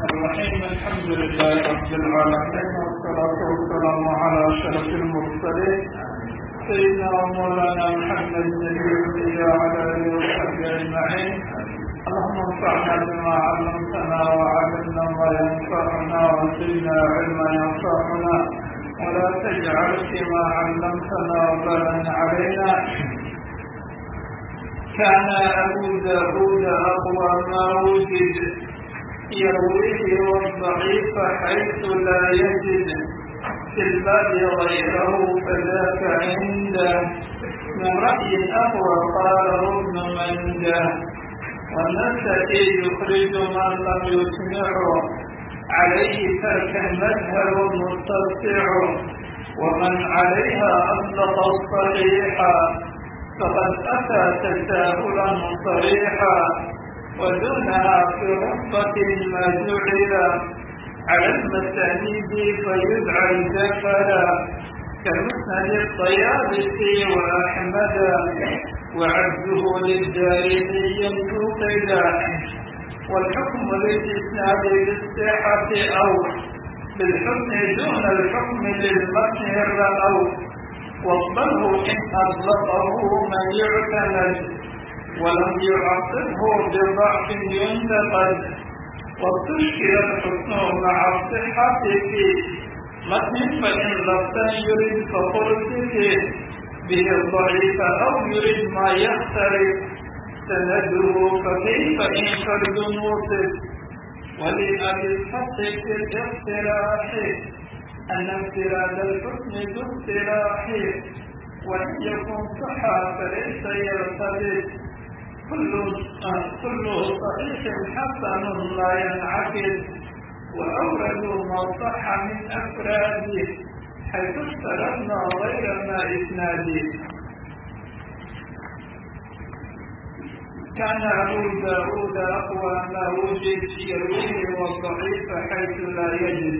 الرحيم الحمد لله رب العالمين والصلاة والسلام على أشرف المرسلين سيدنا ومولانا محمد النبي وعلى آله وصحبه أجمعين اللهم انفعنا بما علمتنا وعلمنا ما ينفعنا وزدنا علما ينفعنا ولا تجعل فيما علمتنا وبلا علينا كان أبو داود أقوى ما وجد يرويه والضعيف حيث لا يجد في الباب غيره فذاك عنده من رأي أقوى قاله ابن منده والنسائي يخرج من لم يسمعه عليه ترك المذهب مسترسع ومن عليها أطلق الصحيحا فقد أتى تساهلا صريحا ودونها في رتبة ما جعل على المسانيد فيدعى الجفلا كمسند الطيابسي وأحمد وعبده للدارمي ينتقدا والحكم للإسناد بالصحة أو بالحكم دون الحكم للمتن الرأو واقبله إن أطلقه من يعتمد ولم يعقبه بضعف ينتقد واستشكل الحسن مع الصحة في متن فإن لفظا يريد فقلت به الضعيف أو يريد ما يختلف سنده فكيف إن فرد موصف ولأبي الفتح في الاقتراح أن انفراد الحكم ذو اقتراح وإن يكن صحا فليس يرتبط كل كله صحيح حسن لا ينعكس وأوردوا ما صح من أفراده حيث افترضنا غير ما إسناده كان أبو داود أقوى ما وجد يرويه والضعيف حيث لا يجد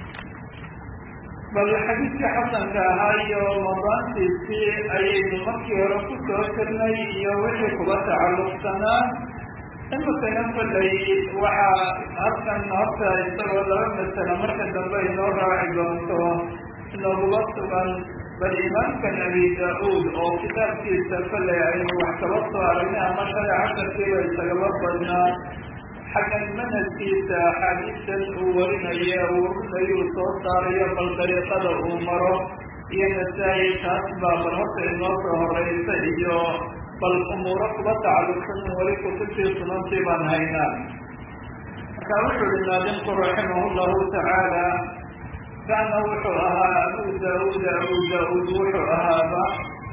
bal xadiidkii xasanka ahaa iyo madaantiisii ayaynu markii hore ku soo jirnay iyo wixii kuga tacalluqsanaa imikana kollay waxaa halkan horta isagoo laba masalo marka dambe inoo raaci doonto inooguba sugan bal imaamkan abi daa-uud oo kitaabkiisa kollay aynu wax kaba soo aragnay ama shalay casharkiiba isagaba badnaa xaggan manhajkiisa axaadiistan uu warinayo warinayu soo saarayo bal dariiqada uu maro iyo nasaa-i taas baa bal horta inoo soo horeysa iyo bal umuuro kuba tacalluqsan weli kutubtii sunantii baan haynaa marka wuxuu yihi naadimku raximah llahu tacaala kaana wuxuu ahaa abu daa-uud abu daa-uud wuxuu ahaaba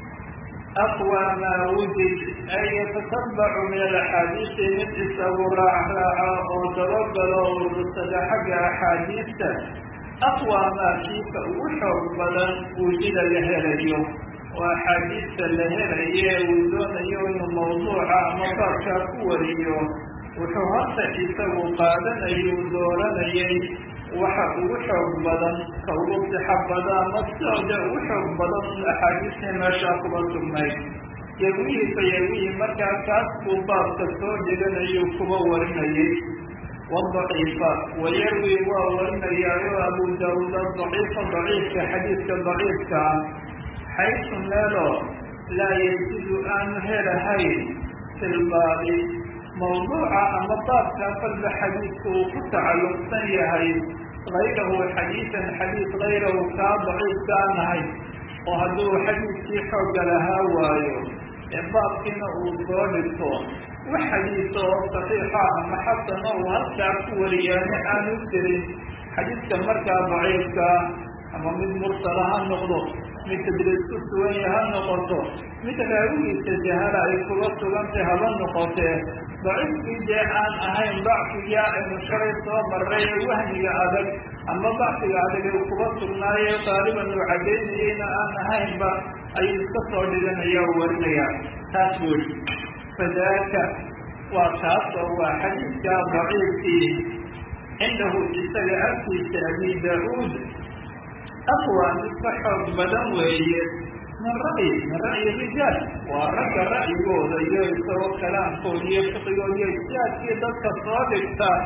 aqwى ma wujid ay yatatabacu min alaxaadiisi mid isagu raacraaca oo dabagalo urursada xagga axaadiista aqwى maa kiika ugu xoog badan wujida la helayo oo axaadiista la helaye uu doonayo inuu mawduuca ama baabkaa ku wariyo wuxuu horta isagu qaadanayay uu dooranayay waxa ugu xoog badan ka ugu sixo bada ama sidooda ugu xoog badan axaadiistii meeshaa kuba sugnayd yarwihii fa yarwihii markaa kaas buu baabka soo dhiganayu kuba warinayay wadaciifa wayarwi waa warinayaayo abu daawuud adaciifa daciifka xadiidka daciifka ah xaysu meelo laa yajidu aanu helahayn filbaabi mawduuca ama baabka falba xadiidka uu ku tacalluqsan yahay hayrahu xadiidan xadiid hayrahu kaa daciifka aan ahay oo hadduu xadiidkii xoogga lahaa waayo ee baabkiina uu soo dhigto wax xadiisa oo saxiixa ama xasana uu halkaa ku wariyaane aanu jirin xadiidka markaa daciifka ama mid mursala ha noqdo mid tadriis ku suganya ha noqoto mid raawigiisa jahala ay kuga sugantay haba noqotee daciifkii dee aan ahayn dacfiga aynu shalay soo maray ee wahmiga adag ama dacfiga adag uu kuba sugnaayo qaaliban uu cadaynayeyna aan ahaynba ayuu iska soo dhiganaya oo warinaya taas weli fadaaka waa taas oo waa xadiidka daciifkii cindahu isaga agtiisa abi daa-uud aqwa mid ka xoog badan weeye min ra'yi min ra'yi rijaal waa ragga ra'yigooda iyo isagoo kalaamkooda iyo fiqigooda iyo ijtihaadkii dadka soo dhigta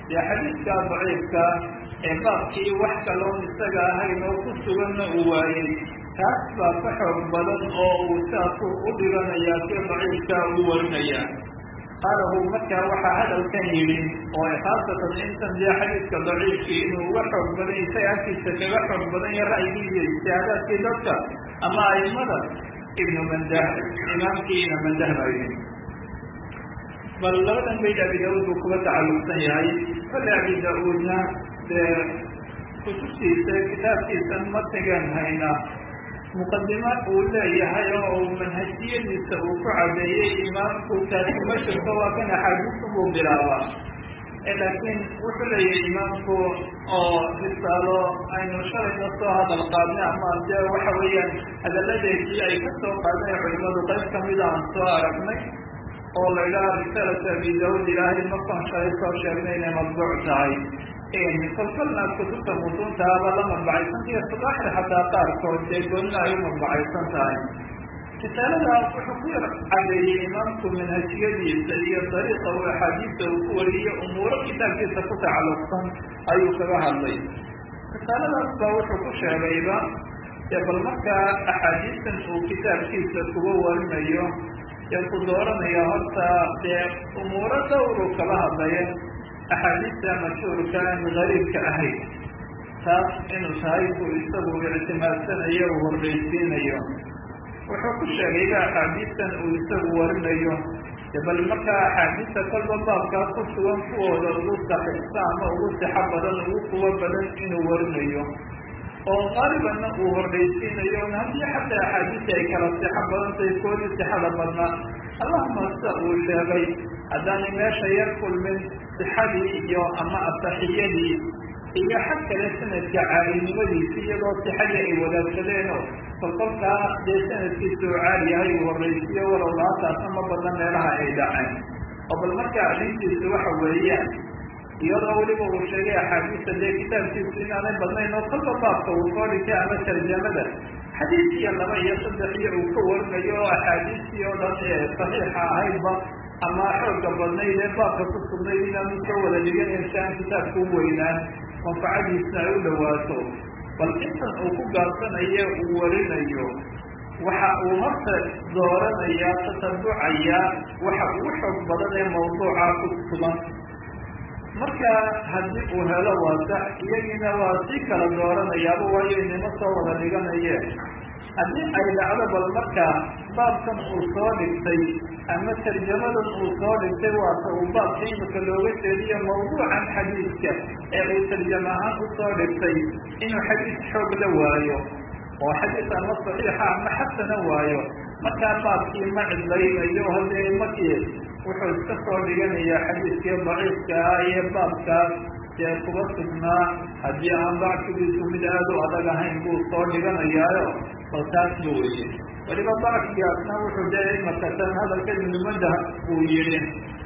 dee xadiidka daciifka ee baabkii wax kaloon isaga ahayn oo ku suganna uu waayey taas baa ka xoog badan oo uu saasuu u dhiganayaa si daciifka u warinaya qaalahu markaa waxaa hadalkan yidhi oo khaasatan intan dee xadiidka daciifkii inuu uga xoog badan isaga agtiisa kaga xoog badan ya ra'yigii iyo ijtihaadaadkii dadka ama aimada ibnu mandah imaamkiina mandah baa yidhi bal labadan bayd abi daauud buu kuga tacalluqsan yahay kale abi da-uudna dee kutubtiisa kitaabkiisa matigan hayna muqadima uu leeyahay oo uu manhajiyadiisa uu ku cadeeyey imaamku taasi ma jirto waa kan axaadiisu buu bilaabaa laakiin wuxuu leeyahay imaamku oo risaalo aynu shalayna soo hadal qaadnay ama dee waxa weeyaan hadaladeedii ay ka soo qaadeen culimadu qayb kamida aan soo aragnay oo la idhaha risaalata abi daud ilaahay markaan shalay soo sheegnay inay madbuuc tahay kolkolna kutubta mutuuntaaba la madbacaysantahiyo sadaaxda xataa qaarkood dee goonna ay u madbacaysan tahay risaalada wuxuu ku yar cadeeyey imaamku manhajiyadiisa iyo dariiqa uu axaadiista uu ku wariyo umuuro kitaabkiisa ku tacalluqsan ayuu kaga hadlay risaaladaas baa wuxuu ku sheegayba dee bal markaa axaadiistan uu kitaabkiisa kuga warinayo ee ku dooranaya horta dee umuuro dhowru kala hadlaya axaadiista mashhuurka aan gariibka ahayn taas inuu tahay buu isagu ictimaadsanayo uu hordhaysiinayo wuxuu ku sheegayba axaadiistan uu isagu warinayo bal markaa axaadiista kolba baabkaa ku sugan kuwooda ugu saxiixsa ama ugu sixo badan ugu kuwo badan inuu warinayo oo qaalibanna uu hordhaysiinayo haddii xataa axaadiista ay kala sixo badan tahay koodii sixada badnaa allahuma sida uu sheegay haddaanay meesha yar kulmin sixadii iyo ama asaxiyadii iyo xag kale sanadka caalinimadiisi iyadoo sixadii ay wadaagsadeenoo kolkolkaa dee sanadkiisa uu caali yahay uu horraysiyo walow laataasna ma badan meelaha ay dhaceen oo bal markaa arrintiisu waxa weeyaan iyadoo weliba uu sheegay axaadiista dee kitaabkiisu inaanay badnayn oo kolba baabka uu soo dhigtay ama tarjamada xadiis iyo laba iyo saddex iyo uu ka warinayo oo axaadiistii oo dhan ee saxiixa ahaydba ama xooga badnayd ee baabka ku sugnayd inaanu soo wada dhiganan si aan kitaabku u weynaan manfacadiisna ay u dhawaato bal intan uu ku gaabsanayo uu warinayo waxa uu horta dooranaya tatabucaya waxa ugu xoog badan ee mawduuca ku sugan marka haddii uu helo waa sax iyagiina waa si kala dooranayaaba waayo inima soo wada dhiganayeen haddii ay dhacdo bal markaa baabkan uu soo dhigtay ama tarjamadan uu soo dhigtay waata uu baabka imika looga jeediyo mawduucan xadiidka ee uu tarjam ahaan usoo dhigtay inuu xadiis xoog la waayo oo xadiis ama saxiixa ama xasana waayo markaa baabkii ma cidlaynayo haddee markii wuxuu iska soo dhiganayaa xadiiskii daciifka ah iyo baabkaas dee kuga sugnaa haddii aan dacfigiisu mid aada u adag ahayn buu soo dhiganayaayo bal taas ba weye weliba dacfigaasna wuxuu dee imakatan hadalka ibnumada uu yihi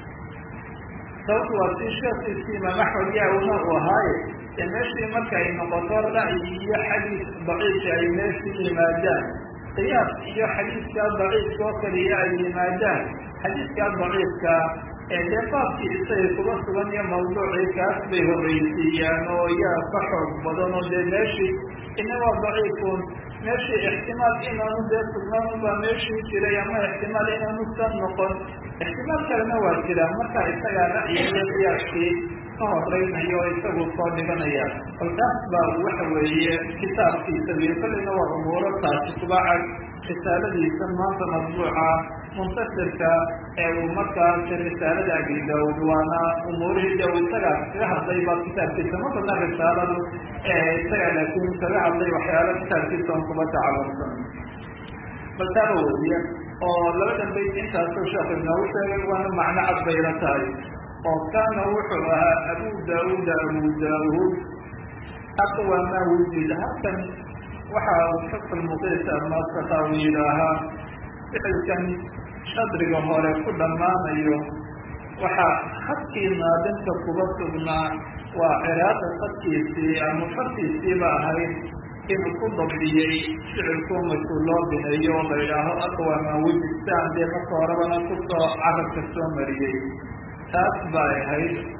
sababtu waa si sheekiisii imaam axmed yaawna uu ahaaye dee meeshii marka ay noqoto ra'yi iyo xadiis daciifka ay meeshii yimaadaan qiyaas iyo xadiiskaa daciifka oo kaliya ay yimaadaan xadiiskaa daciifka ee dee baabkii isaga kuga sugan iyo mawduucii kaas bay horreysiiyaan oo yaa ka xoog badan oo dee meeshii inagoo daciifun meeshii ixtimaal inaanu dee sugnaan baa meeshii jiray ama ixtimaal inaanu san noqon ixtimaal kalena waa jira marka isagaa ra'yi iyo qiyaaskii ka horeynayo isagu soo dhiganaya bal taas baa waxa weeye kitaabkiisa iyo kolleyna waa umuuro taasi kubacag risaaladiisa maanta madbuuca muntasirka ee uu markaas risaalada abi daawud waana umuurihii de uu isaga kaga hadlay baa kitaabkiisa ma badna risaaladu isaga laakiin kaga hadlay waxyaalo kitaabkiisa on kuba tacalumsan bal taaba weliya oo labadan bayt intaasuu sheekh inoogu sheegay waana macno cad bayla tahay oo kaana wuxuu ahaa abu daawuud abu daawuud aqwa maa wujida halkan waxa uu xukm muqiisa maskata uu yidhaahaa ficilkan shadriga hore ku dhammaanayo waxaa khadkii naadinta kuga sugnaa waa ciraada khadkiisii ama fartiisiiba ahayd inuu ku dabdiyey ficilku markuu loo bineeyo oo la yidhaaho aqwa maa wujid siaan dee marka horebana kusoo carabka soo mariyey taas bay ahayd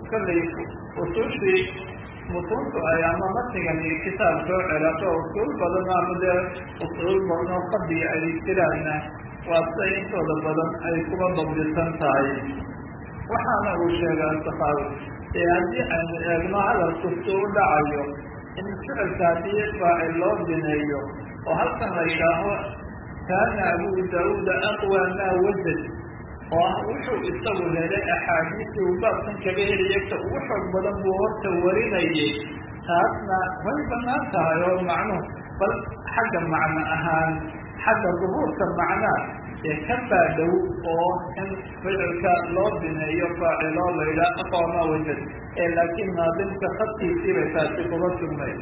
kollay usuushii mutuuntu ay ama matigan iyo kitaab soo celato usuul badan ama dee usuul badan oo fadliga ay jiraanna waa siday intooda badan ay kuba dabdisan tahay waxaana uu sheegaa saxaabi ee haddii aynu eegno hadalku si u dhacayo in ficilka haddii faacil loo bineeyo oo halkan la yidhaaho kaana abu daauuda aqwa maa wajad oo ah wuxuu isagu helay axaadiisii uu baabkan kaga helaya ka ugu xoog badan buu horta warinayay taasna way banaan tahay oo macnuhu bal xagga macno ahaan xagga duhuurka macnaa ee ka baadhow oo in ficilka loo bineeyo faaciloo la yidhaha aqwa maa wajad ee laakiin naadimka khadkiisii bay taasi kuga sugnay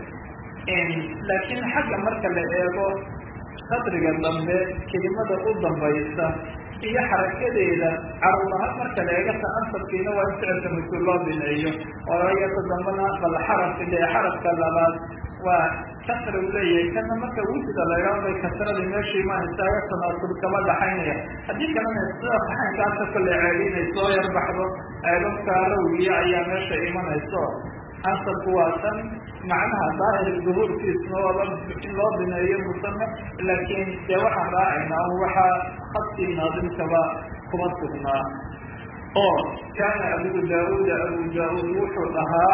laakiin xagga marka la eego sadriga dambe kelimada u dambaysa iyo xarakadeeda carulaha marka la eega ta'asarkiina waa in ficilka mas-uul loo bineeyo oo iyata dambana bal xarafka de xarafka labaad waa kasra u leeyahay kana marka wujida la idhaho bay kasradii meeshii imaanaysaa tanaasub kama dhaxaynaya haddii kalena sida saxaynkaasa kole ceeli inay soo yarbaxdo eedadka rawiya ayaa meesha imanayso asarku waa tan macnaha daahir duhuurkiisna waaba in loo bineeyo musame laakiin dee waxaan raacaynaa waxaa khadkii naadimkaba kuma sugnaa oo kaana abu daauuda abu daauud wuxuu dhahaa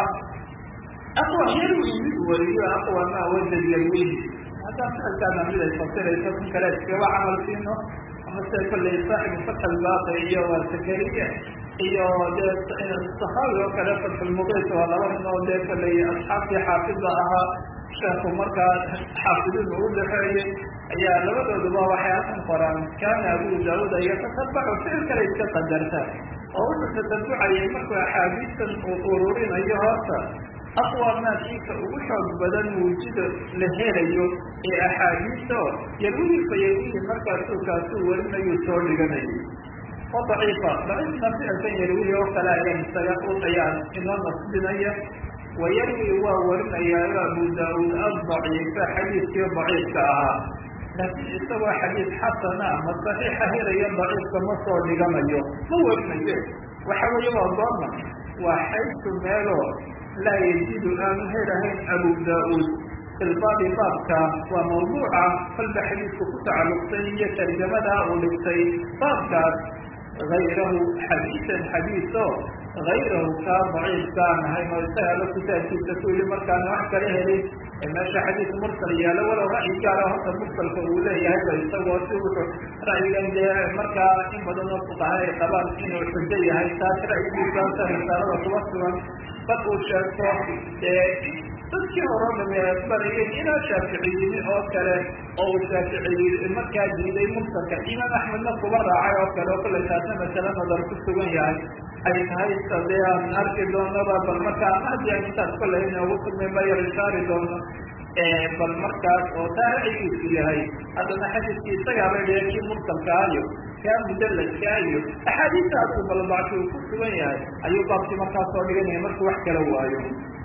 aqwa yarwi mid wariyo aqwa maa wajad yarwihi haddaan ficilkaana mid ay fasirayso kun kale iskaba camal siino ama sida kolley saaxibu fatx albaaqi iyo waa sakariya iyo dee saxaabi oo kale fatxulmuqiis waa laba nin oo dee kolley asxaabtii xaafida ahaa sheekhu markaa xaafidiin ugu dhexeeyey ayaa labadooduba waxay halkan qoraan kaana abu daauud yatatabacu ficil kale iska qadarta oo wuxuu tatabucayay markuu axaadiistan uu ururinayo horta aqwa maakiika ugu xoog badan wuujida la helayo ee axaadiista oo yarwihi fa yarwihi markaasuu kaasuu warinayuu soo dhiganayay oo daciifa daciifna ficilkan yarwihi oo kale ayaa isaga u ayaa inoo nasbinaya wa yarwi waa warinayaayo abu daauud addaciifa xadiidkii daciifka ahaa laakiin isagoo xadiid xasana ama saxiixa helayo daciifka ma soo dhiganayo ma warinayo waxa weeye waa goorma waa xaysu meeloo laa yajidu aanu helahayn abu daauud filbaabi baabka waa mawduuca kolba xadiidku ku tacalluqsay iyo tarjamada uu dhigtay baabkaas hayrahu xadiisan xadiiso hayrahu kaa daciifka aan ahayn oo isagaba kitaabkiisa ku yidhi markaana wax kala helin ee meesha xadiis mursal yaalo walow ra'yi gaara horta mursalka uu leeyahay ba isagoo si wuxuu ra'yigan dee markaa in badan oo fuqaha ay qabaan inuu xujo yahay taas ra'yigiisaasa risaalada kuba sugan bal uu sheegto dee dadkii hore dhame barayeen ilaa shaaficiyini oo kale oo uu shaaficiyi markaa diiday mursalka imaam axmedna kuba raacay oo kale oo kale taasna masale nadar ku sugan yahay ay tahay sadee aan arki doonaba bal markaa ama haddii aan intaas koley inoogu sugmay mayar isaari doono bal markaas oo taa ra'yigiisu yahay haddana xadiidkii isagaaba dhiya kii mursalkaayo kaa mudaladkaayo axaadiista adigu balbacsi uu ku sugan yahay ayuu baabkii markaa soo dhiganaya markuu wax kala waayo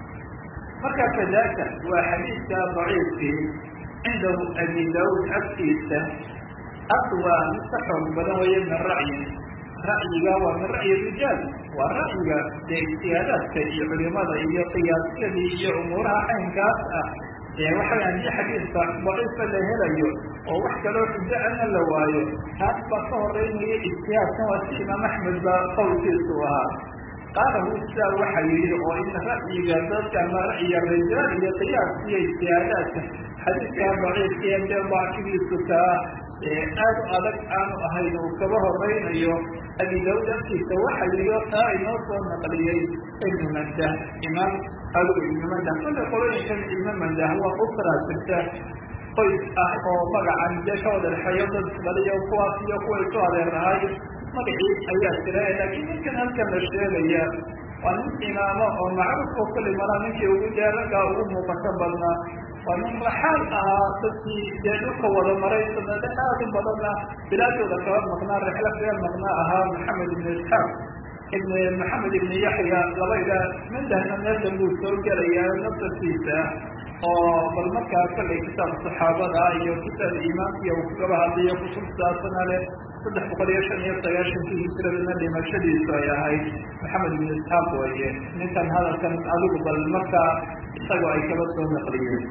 markaa kadaaka waa xadiidka daciifkii cindahu abi daauud agtiisa aqwa mid ka xoog badan weeye min ra'yin ra'yiga waa min ra'yi rijaal waa ra'yiga dee ijtihaadaadka iyo culimada iyo qiyaasyadii iyo umuuraha caynkaas ah ee waxay haddii xadiidka daciifa la helayo oo wax kaloo xujo ana la waayo taas baa ka horeynaya ijtihaadkan waa si imaam axmed baa qowlkiisu ahaa qaala hu sidaa waxa yidhi oo in ra'yiga dadka ama ra'yiga rijaal iyo qiyaas iyo ijtihaadaadka xadiidkaa daciifkee dee dacfigiisu kaa aad u adag aanu ahayn uu kaba horeynayo abi daud afkiisa waxa yidhi oo taa inoo soo naqliyey ibnu mandah imaam alu ibnu mandah kulle qolooyinkan ibnu mandah waa usraa jirta qoys ah oo magacan dee ka wada dhexeeyo dad baliyo kuwaas iyo kuwa isu adeerahay magacii ayaa jira laakiin ninkan halkan la sheegaya waa nin imaamo oo macruuf oo kulli malaa ninkii ugu dee raggaa ugu muuqato badnaa waa nin raxaal ahaa dadkii dee dhulka wada maray sanade aad u badanna bilaadooda kaba maqnaa rixlo kaga maqnaa ahaa maxamed ibn isxaaq ibn maxamed ibn yaxya laba ilaa mandahna meel dambuu soo gelaya nasarkiisa oo bal markaa kollay kitaab saxaabada iyo kitaab iimaankiya uu kagaba hadlayo kutubtaasana leh saddex boqol iyo shan iyo sagaashankii hijradana dhimashadiisu ay ahayd maxamed bin isxaaq weye ninkan hadalkan adigu bal markaa isagoo ay kaba soo naqliyeen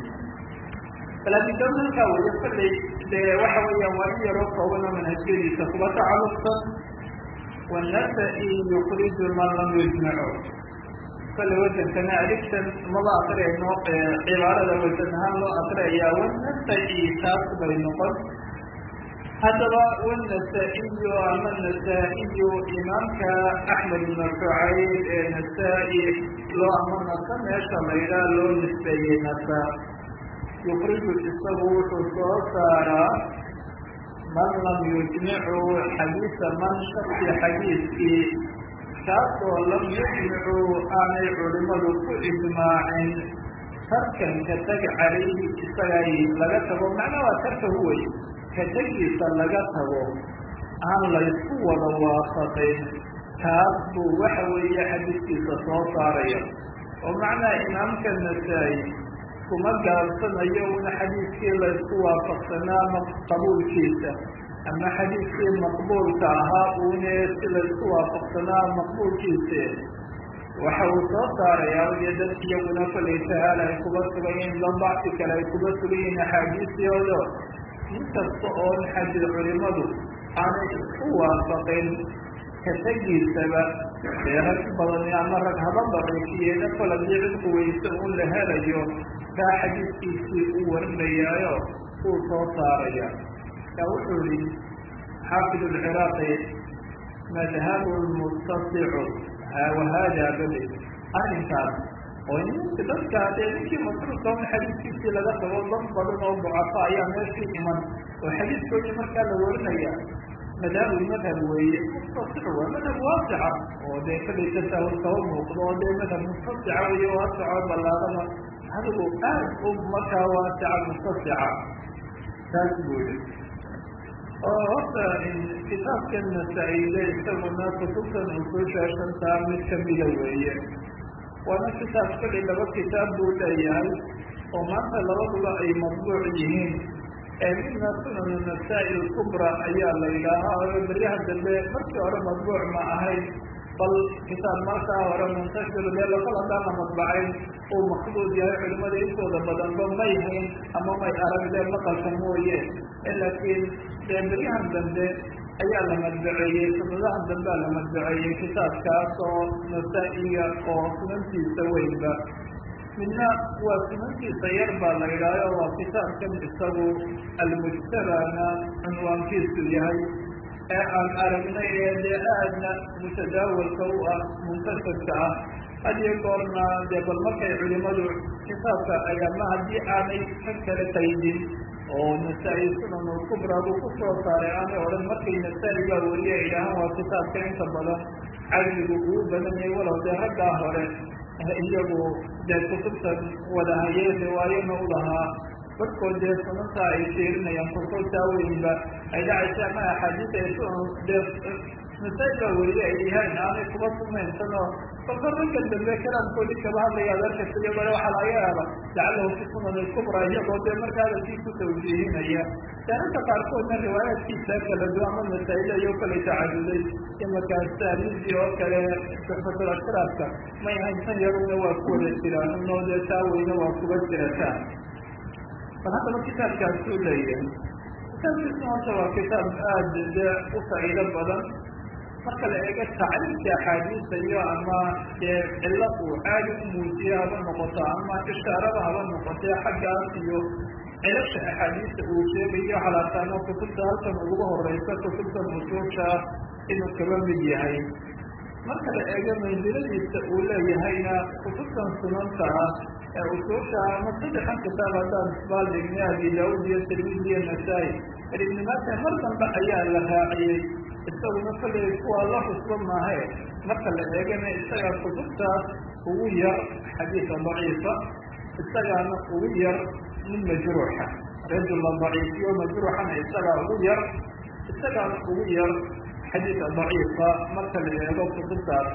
balaakidamanka weye kollay dee waxa weeyaan waa in yaroo koobano manhajyadiisa kuba tacalluqsan wanasa-i yukriju man lam yujmacu kale wasankana aligtan maba akriyayno cibaarada wasan ahaan loo akriyaya wanasa-i taas bay noqon haddaba wanasa-iyo ama nasa-iyo imaamka axmed ibnu shucayb ee nasa-i loo ama nasa meesha laydhaa loo nisbeeyey nasa yukriju isagu wuxuu soo saaraa man lam yujmicu xadiisa man shaki xadiiskii kaasoo lam yujmicu aanay culimadu ku ijmaacin tarkan ka teg calayhi isagay laga tago macnaa waa tarka huwey ka tegiisa laga tago aan laysku wada waafaqin kaas buu waxa weeye xadiiskiisa soo saaraya oo macnaha imaamka nasaa-i kuma gaabsanayo una xadiiskii laysku waafaqsanaa qabuulkiisa ama xadiiskii maqbuulka ahaa uune si laysku waafaqsanaa maqbuulkiisa waxa uu soo saarayaa iyo dad iyaguna kolay tahaal ay kuba sugan yihiin la bacsi kale ay kuba sugan yihiin axaadiistooda in kasta oon xajir culimadu aanay isku waafaqin ka tegiisaba dee rag badan ama rag haba daciifiyeena kol haddii cid quweysa un la helayo kaa xadiiskiisii u warinayaayo uu soo saaraya kaa wuxuu yihi xaafid alciraaqi madhabu mutasicu wahada bali arrinkaas oo ninka dadka dee ninkii masruurka un xadiiskiisii laga tago dad badan oo ducafa ayaa meeshii iman oo xadiiskoodii markaa la warinaya madhabu madhab weeye mustasic waa madhab waasica oo dee kalay tasaahul kaba muuqdo oo dee madhab mustasica weeye waasico ballaadana adigu aad u markaa waasica mustasica taas buu yihi oo horta kitaabkan nasaa-ile isaguna kutubtan usuusha shantaa mid kamida weeye waana kitaab kali laba kitaab buu leeyahay oo maanta labaduba ay madbuuc yihiin midna sunan nasaa-i lkubra ayaa la yidhaahaa oo beryaha dambe markii hore madbuuc ma ahayn bal kitaab markaa hore muntashir dee lakol haddaan la madbacayn uu maqbuud yahay culimada intooda badanba may hayn ama may arag dee maqalka mooye laakiin dee beryahan dambe ayaa la madbaceeyey sanadahan dambea la madbaceeyey kitaabkaas oo nasaa-iya oo sunantiisa weynba midna waa sunantiisa yar baa la yidhaaho waa kitaabkan isagu almujtabana cunwaankiisu yahay ee aan aragnay ee dee aadna mutadaawalka u ah muntashirka ah hadiyo goorna dee bal markay culimadu kitaabka ay ama haddii aanay ka kala qaydin oo nasaa-i sunan kubra buu ku soo saaray aanay odhan markay nasaa-i baa weliye ay idhaahaan waa kitaabka inta badan cadligu ugu badanyahay walow dee raggaa hore iyagu dee kutubtan wada hayee riwaayana u lahaa barkood dee sunanta ay fiirinayaan kutubtaa weynba ay dhacaysa ama axaadiis ay dee nasaa-i baa weliye ay yahaan aanay kuba sumaynsanoo balka ragga dambe kalaamkoodii kaba hadlaya adarkasta iyagoo waxaa laga yaaba lacalahu fi sunan alkubra iyagoo dee marka hadalkii ku tawjiihinaya daararka qaarkoodna riwaayaadkiisa kala duwan ama masaa-ila iyo kale tacaduday iyo markaas taaliidii oo kale suxfatul ashraafka may ahayn tan yaruna waa ku wada jiraan unoo dee taa weyne waa kuba jirataa bal haddaba kitaabkaasuu leeyahay kitaabkiisna horta waa kitaab aada dee u faa'iido badan marka la eego tacriifka axaadiisa iyo ama dee cilo uu aadi u muujiye haba noqoto ama ishaarada haba noqotee xaggaas iyo cilasha axaadiista uu sheegayo halaataano kutubta halkan uguga horeysa kutubta usuusha inuu kaba mid yahay marka la eego mansiladiisa uu leeyahayna kutubtan sunanta ah ee usuusha ama saddexan kitaab haddaan isbaaldhigna abi daauud iyo tirmidi iyo nasaa-i ibni maata mar dambe ayaa la raaciyey isaguna kollay kuwaa la xusba maahe marka la eegana isagaa kutubtaas ugu yar xadiisa daciifa isagaana ugu yar mid majruuxa rajula daciifiyo majruuxana isagaa ugu yar isagaana ugu yar xadiisa daciifa marka la eego kutubtaas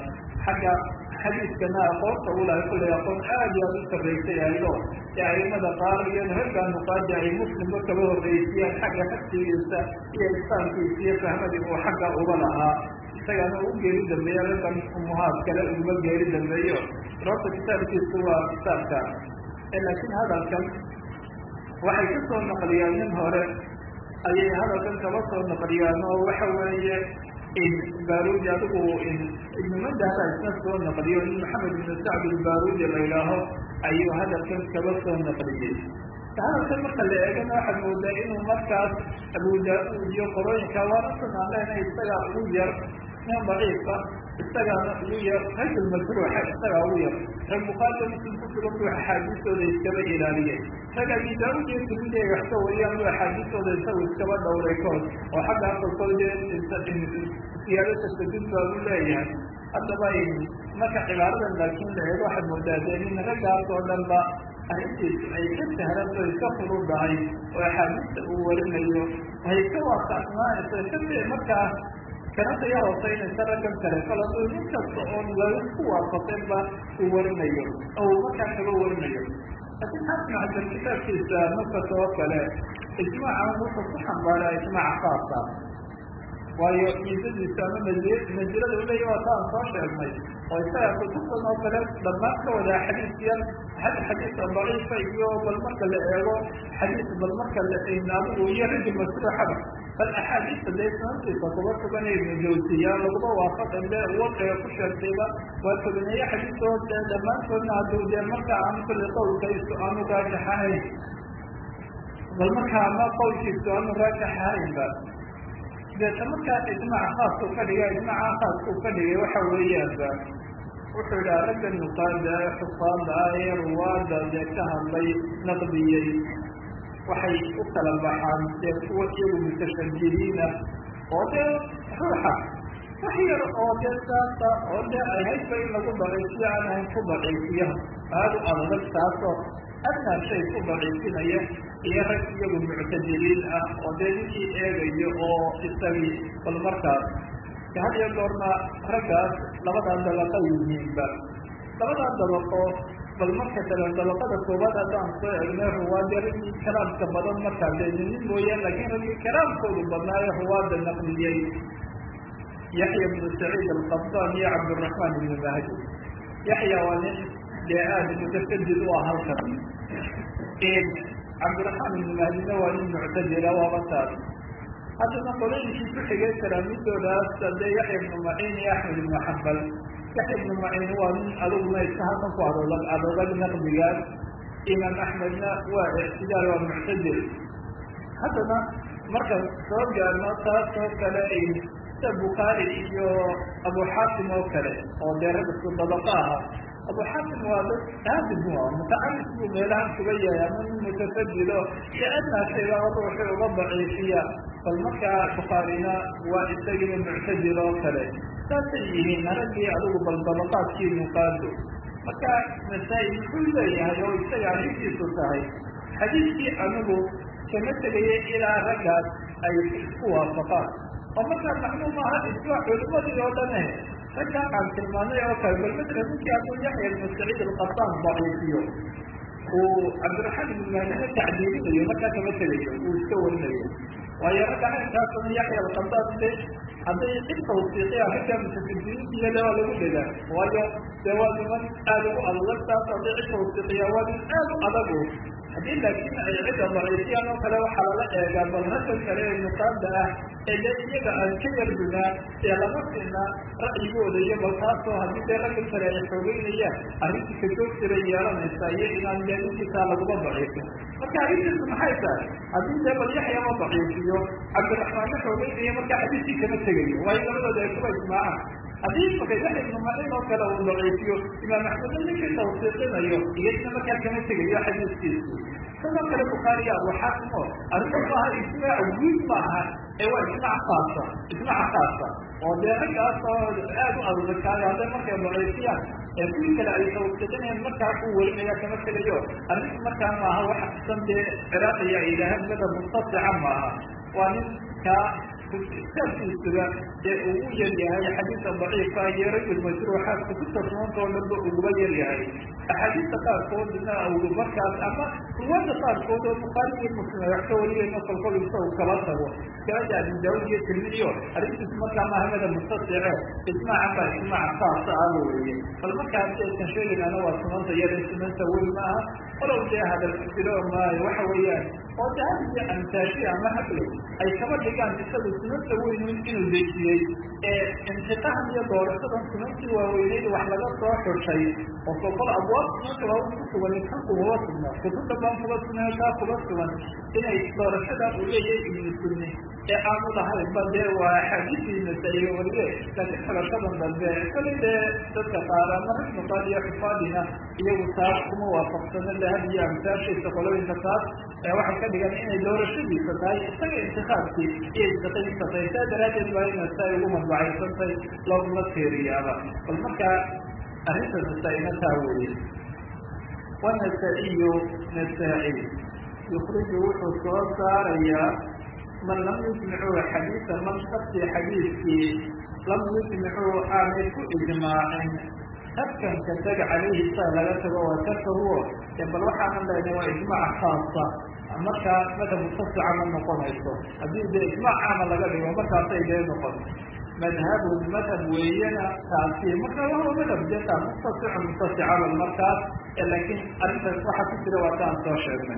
xagga xadiiskana aqoonta ulahay kullay aqoon aad iyo aad u sarraysay aydo ee aimada qaar iyo raggaa nuqaadi ay muslimba kaba horreysiyaan xagga xagsigiisa iyo islaamkiisa iyo fahmadii uu xagga uga lahaa isagana u geeri dambeeya raggan umuhaad kale uga geeri dambeeyo sababta kitaabkiisu waa kitaabka laakiin hadalkan waxay ka soo naqliyaan nin hore ayay hadalkan kaba soo naqliyaan oo waxa weeye barudi adigu ibnumadaha isna soo naqliyo in maxamed ibn sacd ilbarudi la yidhaaho ayuu hadalkan kaba soo naqliyey hadalkan marka la eegana waxaad moodaa inuu markaas abu daa-uud iyo qorooyinka waana sunaanlehna isagaa ugu yar nin daciifa isagaana ugu yar rajul majruuxa isagaa ugu yar rag bukhaariga muslim ku sugan buu axaadiistooda iskaba ilaaliyey rag abi daa-uud iyo tirmidi ay wax ka wariyaan buu axaadiistooda isagu iskaba dhowray kood oo xagga asalkood siyaadada sadid baa u leeyahay haddaba marka cibaaradan laakiin la eego waxaad moodaa dee nin raggaas oo dhan ba arrintiisu ay ka sahlanto iska furudahay oo axaadiista uu warinayo hay ka waasacnaanayso kabe markaa kana taya hooseynaysa raggan kale kaladu nin kasta oon lagu waafaqinba uu warinayo oo uu markaa kaga warinayo laakiin xaafin xasan kitaabkiisa markas oo kale ijmaacan wuxuu ku xambaaraa ijmaaca khaasa waayo miisadiisa ama mansilada uleeya waa taan soo sheegnay oo isaga kutubtan oo kale dhammaan ka wadaa xadiisyan xadiisa daciifa iyo bal marka la eego xadiis bal marka adigu iyo rajul masruuxaba bal axaadiista dee sanadkiisa kuba sugan ibnu jawsiya laguma waafaqin de wadciga ku sheegtayba waa tobaneeye xadiistood dee dhammaantoodna hadduu dee marka aan kulli qowlkaysu aanu raajax ahayn bal markaa ma qowlkiisu aanu raajax ahaynba deeta markaa ijmaac khaasku ka dhiga ijmaaca khaasku ka dhigay waxa weeyaanba wuxuu yidhaha ragga nuqaada ee xusaada ah ee ruwaada dee ka hadlay naqdiyey waxay u kala baxaan dee kuwa iyagu mutashadiriina oo dee ruuxa wax yar oo dee saasa oo dee ay haydba in lagu daciifiyo aan ahayn ku daciifiyo aada u adag taasoo adnaa shay ku daciifinaya iyo rag iyagu muctadiliin ah oo dee ninkii eegayo oo isagii bal markaas had iyo goorna raggaas labadaa dabaqa yihiinba labadaa dabaqo bal marka kale dabaqada koobaad haddaan soo egnay ruwaadya raggii kalaamka badan markaa dee ninin mooyaan laakiin raggii kalaamkoodu badnaayo ruwaada naqliyey yaxya bnu saciid alqabdaan iyo cabdiraxmaan ibnu mahdi yaxya waa nin dee aada mutashadid u ah halkan cabdiraxmaan ibnu mahdina waa nin muctadila waaba taas haddana qolooyinkii ku xigay kalaamidoodaas dee yaxya ibnu maciin iyo axmed ibnu xambal yaxya ibnu maciin waa nin aduguna iska halkan ku adoog adoogag naqdigaas imaam axmedna waa ictidaal waa muctadil haddana marka soo gaarno taas oo kale sida bukhaari iyo abu xaatim oo kale oo dee rag isku dabaqa aha abu xaatim waa dad aadib u ah mutacalif buu meelahan kuga yahay ama nin mutafadilo si adnaa shayga ruuxi uga daciifiya bal markaa bukhaarina waa isagiina muctadil oo kale saasay yihiin raggii adigu bal dabaqaadkii nuqaado marka masaa-il muxuu leeyahay oo isaga arrintiisu tahay xadiiskii anigu kama tegaya ilaa raggaas ay isku waafaqaan oo markaa macluum aha iswa culimadii oo dhane raggaa aan tilmaanay oo kale bal matala ninkii hadduu yaxya ibnu saciid alqasaan daciifiyo uu cabdiraxmaan ibnu mahdina tacdiilinayo markaa kama tegayo uu iska warinayo waayo ragga caynkaasna yaxya alqasaan de hadday cid tawsiiqiya ragga mutafidiniintiiyada waa lagu dhegaa waayo dee waa niman aada ugu adag taas hadday cid tawsiiqiya waa nin aada u adagu haddii laakiin ay cidda daciifiyaan oo kale waxaa lala eegaa bal ragga kale ee nuqaada ah ee dee iyaga aan ka yardunaa ee lama siina ra'yigooda iyo bal taasoo haddii dee ragga kale ay xoogeynayaan arrintii kajoog jiray yeelanaysa iyo inaan dee ninkiisaa laguma daciifin marka arrintiisu maxay tahay haddii dee bal yaxya ma daciifiyo cabdiraxmaanna xoogeynaya marka xadiiskii kama tegayo waayo labadooda ay kuba ijmaacaan haddii maka yaxya ibnu macin oo kale uu daciifiyo imaam axmedna ninkii tawsiiqinayo iyadna markaa kama tegayo xadiiskiisu sidoo kale bukhaariya abu xaakim oo arrinta maaha ijmaac guud ma aha ee waa ijmaac khaasa ijmaac khaasa oo dee raggaas oo aada u adadakaayo hadday markay daciifiyaan ee kuwii kale ay tawsiiqinayaan markaa uu welinaya kama tegayo arrinta markaa maaha wax san dee ciraaqiya ay yidhaaheen mada mustasica maaha waa nin kaa kitaabkiisuga ee ugu yar yahay xadiidka daciifka iyo rajul majruuxa kutubta sunanta oo dhanba uguba yar yahay axaadiista qaarkoodna u markaas ama ruwaada qaarkood oo bukhaari iyo muslim ay wax ka wariyayno kolkol isagu kala tago kaaja abu daawud iyo tirmidiyo arrintiis markaa mahamada mustasice ismaacan baa ismaac saasa ah weeye bal markaas aysan sheegaynana waa sunanta iyada sunanta weyn maaha walow dee hadal jiro maayo waxa weeyaan oo de had iyo amtaashi ama hable ay kaba dhigaan isagu sunanta weyn inuu dejiyey ee intiqahan iyo doorashadan sunantii waaweyneyd wax laga soo xushay oo kolkol abwaab sunanta waa ku sugan kan kumaba sugna kutubta baan kuba sugnay kaa kuba sugan inay doorashada uu leeyahay ibnu sunni ee aanu lahayn ba dee waa axaadiisiinasa iyo waliye laakiin xulashadan dambe kali dee dadka qaar ama rag nuqaad iyo xufaadina iyagu taas kuma waafaqsano lahad iyo amtaashiisa qolooyinka taas waxay ka dhigan inay doorashadiisa tahay isaga intikaabkii iyo istaqadiisa tahay saa daraaddeed baa ina sa ay ugu madbacaysantay looguma teeriyaaba bal markaa arrinta nasaa-ina taa weeye wanasa-iyo nasaa-i yukriju wuxuu soo saarayaa man lam yujmicuu xadiida man shaki xadiidkii lam yujmicuu aanay ku ijmaacin tarkanka tag calayhi saa laga tago waa tarkahuo ee bal waxaanan leynay waa ijmaac khaasa markaa madhab mutasica ma noqonayso haddii dee ijmaac caama laga dhigo markaasay dee noqon madhabun madhab weeyana taasi marka wahuwa madhab dee taa mutasicu mutasicaba markaas laakiin arrintaas waxaa ku jira waa taan soo sheegnay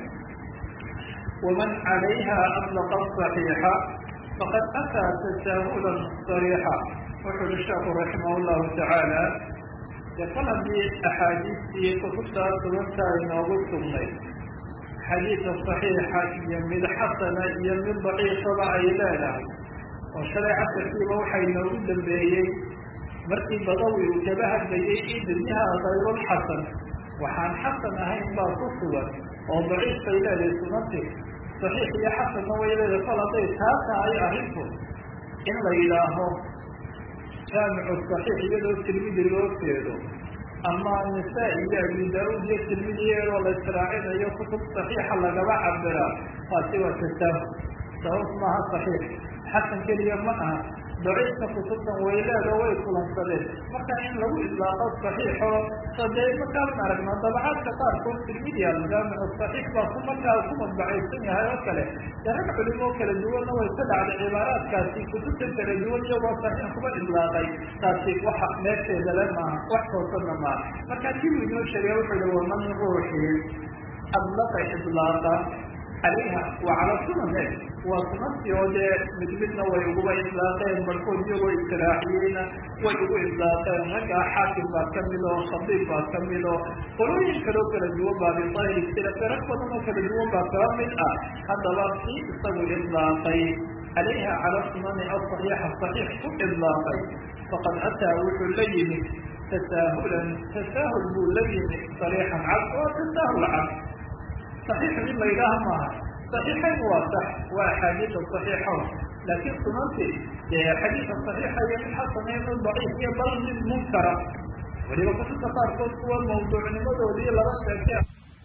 ومن عليها أطلق الصحيح فقد أتى تساهلا صريحا وحل الشيخ رحمه الله تعالى يقول بأحاديث كتبتا سنتا إنه سنين حديث الصحيح يمد حسن يمد ضعيف بعيلانا وشريعة في روحي نوجد بيي مركي بضوي وكبهت بيي إذنها غير الحسن وحان حسن هين با تصور oo daciifka ileedahay sunanti saxiix iyo xasanna way leedahay kol hadday taa tahay arrinku in la yidhaaho jaamicu saxiix iyadoo tirmidi loo jeedo ama nisaa iyo abi daa-uud iyo tirmidi iyadoo la israacinayo kutub saxiixa lagaba cabiraa taasi waa tasaahul sabab maaha saxiix xasan keliya ma aha daciifka kutubtan wayleeda way kulansadeen marka in lagu idlaaqo saxiixo sadee markaan aragno dabacaadka qaarkood tirmidiya jaamicu saxiix baa ku markaa ku madbacaysan yahay oo kale dee rag culimo kala duwanna way ka dhacday cibaaraadkaasi kutubta kala duwan iyagoo saxiix kuba idlaaqay taasi waxa meesheeda le maaha wax toosana maaha marka kibu inoo sheegay wuxuu yihi waman ruuxii adlaqa idlaaqa calayha wa cala sunane waa sunantii oo dee mid midna way uguba idlaaqeen barkood iyagoo istiraaxiyeyna way ugu idlaaqeen raggaa xaakim baa ka mid oo khadiib baa ka mid oo qolooyin kaloo kala duwan baa biayri sila rag badan oo kala duwan baa kala mid ah haddaba kii isagu idlaaqay calayha cala sunani asaxiixa saxiix ku idlaaqay faqad ataa wuxuu la yimid tasaahulan tasaahul buu la yimid sariixan cad oo tasaahul cad صحيح مما يلاها معها صحيحين واضح وحديث صحيحون لكن سننتي حديث صحيح هي من حسن هي من ضعيف هي بل من منكرة ولذا كنت تقارب هو الموضوع لماذا ولي لا شك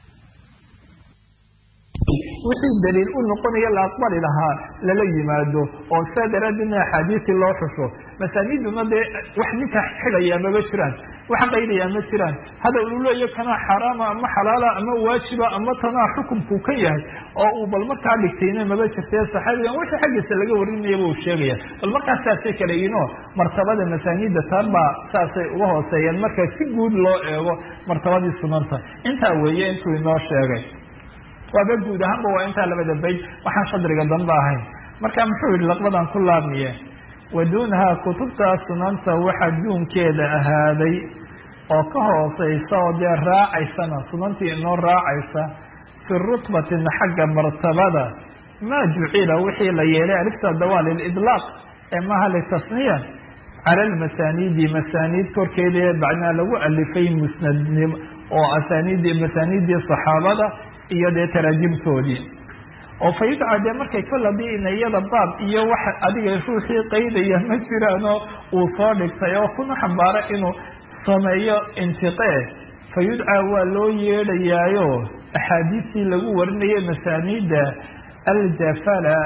wixii daliil u noqonaya la aqbali lahaa lala yimaado oo saa daraaddeedna axaadiisii loo xusho masaaniduna dee wax ninka xidhaya mama jiraan wax qaydaya ma jiraan hadal uu leeya kanaa xaraama ama xalaala ama waajiba ama tanaa xukumku ka yahay oo uu bal markaa dhigtayna maba jirtee saxaabigan wixii xaggiisa laga warinayaba uu sheegaya bal markaas saasay kala yihiinoo martabada masaanida taan baa saasay uga hooseeyeen marka si guud loo eego martabadii sunanta intaa weeye intuu inoo sheegay waaba guud ahaanba waa intaa labada bayd waxaan shadriga danba ahayn marka muxuu yihi laqbadan ku laabmiye wa duunahaa kutubtaa sunanta waxa duunkeeda ahaaday oo ka hooseysa oo dee raacaysana sunantii inoo raacaysa fi rutbatin xagga martabada maa jucila wixii la yeelay alifta dawaa lilidlaaq ee maaha litasniya cala lmasaaniidi masaaniid korkeeda bacnaa lagu alifay musnadnimo oo asaaniidii masaaniiddii saxaabada iyo dee taraajimtoodii oo fa yudca dee markay kol hadii ina iyada baab iyo wax adiga ruuxii qaydaya ma jiraanoo uu soo dhigtay oo kuna xambaaro inuu sameeyo intiqee fa yudcaa waa loo yeedhayaayo axaadiistii lagu warinayay masaaniidda aljafala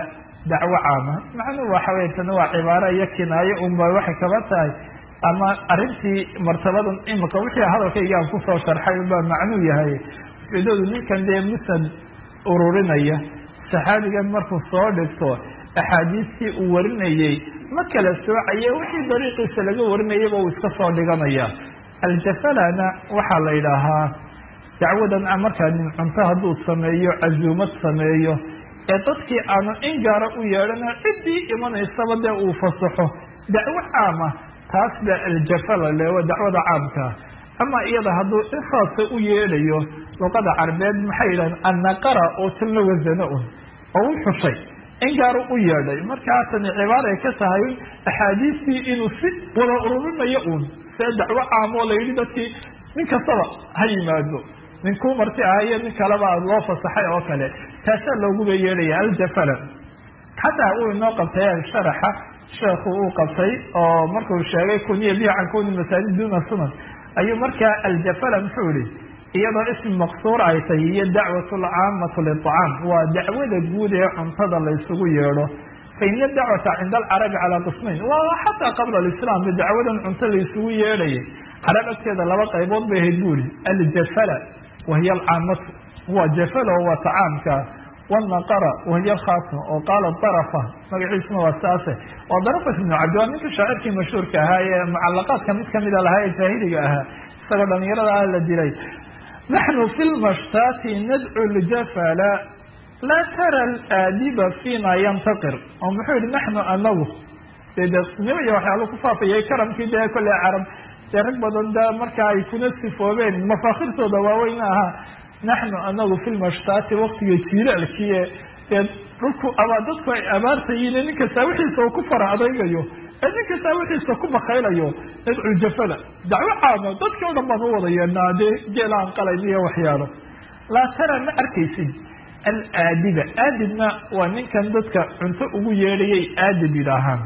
dacwo caama macnuhu waxa wey tani waa cibaaro iyo kinaayo unba waxay kaba tahay ama arrintii martabadan imika wixii hadalkayga aan kusoo sharxay unbaa macnuu yahay ujeedadu ninkan dee musnad ururinaya saxaabigan markuu soo dhigto axaadiistii uu warinayey ma kala soocaye wixii dariiqiisa laga warinayaba uu iska soo dhiganaya aljafalana waxaa la yidhaahaa dacwadan markaa nin cunto hadduu sameeyo cazuumad sameeyo ee dadkii aanu in gaara u yeedhana ciddii imanaysaba dee uu fasaxo dacwo caama taas baa aljafala le waa dacwada caamkaa ama iyada hadduu in khaasa u yeedhayo luqada carbeed maxay yidhahan annaqara oo tilna wasano un oo u xushay in gaaru u yeedhay markaa tani cibaaray ka tahay axaadiistii inuu si wada ururinayo uun see dacwo caam oo la yidhi dadkii nin kastaba ha yimaado ninkuu marti ahayo nin kaleba loo fasaxay oo kale taasaa looguba yeedhaya aljafala xataa uu inoo qabtay sharaxa sheekhu uu qabtay oo markuu sheegay kuniya bihi can kuni masaajid duna sunan ayuu markaa aljafala muxuu yihi iyadoo ismi maqsuur ay tahay iyo dacwat lcaamatu liطcaam waa dacwada guud ee cuntada la isugu yeedho faina dacwata cinda alcarabi calaa qismayn waa xataa qabla alislam ba dacwadan cunto la isugu yeedhayay carab agteeda laba qaybood bay ahayd bu ihi aljafala wahiya alcaamatu waa jafala oo waa tacaamka wanaqara wahiya alkhaasma oo qaala darafa magaciisuna waa saase waa darafat ibnu cabdi waa ninka shaacirkii mashhuurka ahaa ee mucalaqaadka mid kamida lahaa ee jaahiliga ahaa isagoo dhalinyarada ah la dilay naxnu fi lmashtaati nadcu ljafala laa tara alaadiba fiina yantaqir oo muxuu yihi naxnu anagu dee deeqsinimo iyo waxyaala ku faafayay karamkii dee kolley carab dee rag badan da marka ay kuna sifoobeen mafaakirtooda waaweyn ahaa naxnu anagu fi lmashtaati waktiga jiilaalkiie dee dhulku abaa dadku ay abaartayiin nin kastaa wixiisa uu ku fara adaygayo ee nin kastaa wixiisa ku bakaylayo nadcu jafala dacwo caama dadkii o dhan baan u wada yeednaa dee geela aan qalayn iyo waxyaalo laa tara ma arkaysid alaadiba aadibna waa ninkan dadka cunto ugu yeedhayay aadib yidhaahaan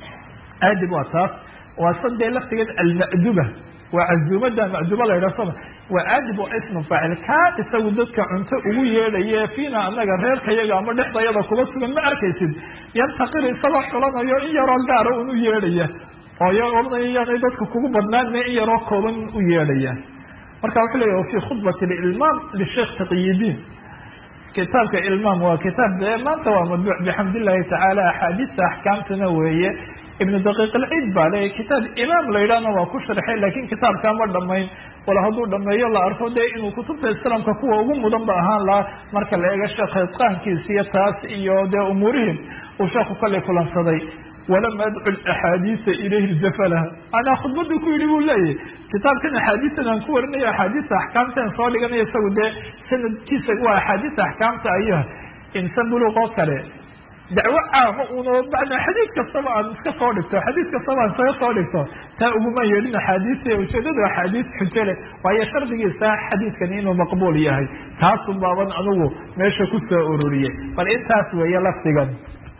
aadib waa taas waa sadee laftigeed alma'duba waa cazuumada ma'duba la yidhah soma waa aadib waa ismu faacil kaa isagu dadka cunto ugu yeedhaye fiina anaga reerkayaga ama dhexdayada kuba sugan ma arkaysid yantaqir isagoo xulanayo in yaroo gaara un u yeedhaya oo yaanay dadka kugu badnaan in yaroo kooban u yeedhaya marka wuxuu leeya fi khudbati ilmaam lisheekh taqiyidin kitaabka ilmaam waa kitaab de maanta waa madbuuc bixamd illahi tacaala axaadiista axkaamtana weeye ibnu daqiiq alciid baa le kitaab imaam la yidhahna waa ku sharxay lakin kitaabkaa ma dhamayn wala hadduu dhameeyo la arko dee inuu kutubta islaamka kuwa ugu mudan ba ahaan lahaa marka la eego sheekh itqaankiisa iyo taas iyo dee umuurihim uu sheekhu kallay kulansaday walam adcu axaadiisa ilayhi jafalaha anaa khudbadu ku yidhi buu leeyahy kitaabkan axaadiistan aan ku warinayo axaadiista axkaamtaan soo dhiganayo isagu dee sanadkiisa waa axaadiista axkaamta ayah insan buluuq oo kale dacwo caama uno bacda xadiid kastaba aan iska soo dhigto xadiid kastaba aan isaga soo dhigto taa uguma yeedhin axaadiista ujeedadu axaadiis xujo leh waayo shardigiisa xadiidkani inuu maqbuul yahay taasun baaban anugu meesha ku soo ururiyey bal intaas weeye lafdigan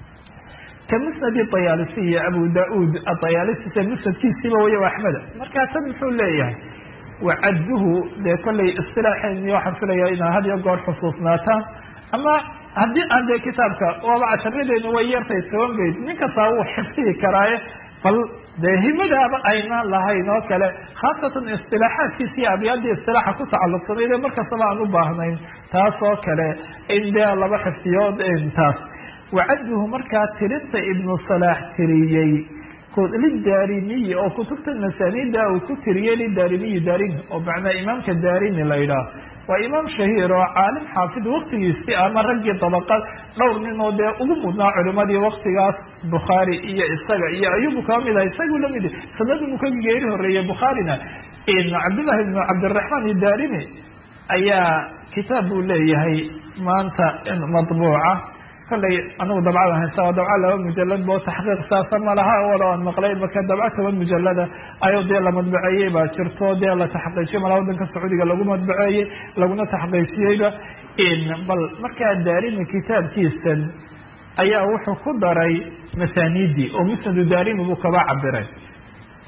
kamusnadi dayaalisi iyo abu da-uud adayaalisi musnadkiisiiba way axmeda markaa tan muxuu leeyahay wacadduhu dee kollay istilaaxeeni waxaan filaya inaa had iyo goor xusuusnaataan ama haddii aan dee kitaabka waaba casharadeena way yartay toban bayd nin kastaa wuu xifdihi karaaye bal dee himadaaba aynaan lahayn oo kale khaasatan istilaaxaadkiisa iyo abyaadii istilaaxa ku tacalluqsanayd ee markastaba aan u baahnayn taas oo kale in dee laba xifdiyo taas wacadduhu markaa tirinta ibnu salaax tiriyey lidaarimiyi oo kutubta masaanida uu ku tiriyey lidaarimiyi daarimi oo macnaa imaamka daarimi la yidhaah waa imaam shahiir oo caalim xaafid waktigiisii ama raggii dabaqad dhowr nin oo dee ugu mudnaa culimadii waktigaas bukhaari iyo isaga iyo ayubu kaba mid ah isagu lamid sanadii uu ka geeri horeeyey bukhaarina cabdillahi ibnu cabdiraxmaan idaarimi ayaa kitaab buu leeyahay maanta madbuuca kollay anigu dabcada haysta waa dabca laba mujalad bo taxqiiq saasa ma laha walo aan maqlay marka dabca toban mujalada ayuu dee la madbaceeyey baa jirto dee la taxqiijiyey mala wadanka sacuudiga lagu madbaceeyey laguna taxqiijiyeyba bal markaa daarimi kitaabkiisan ayaa wuxuu ku daray masaanidii oo musnadu daarimi buu kaba cabiray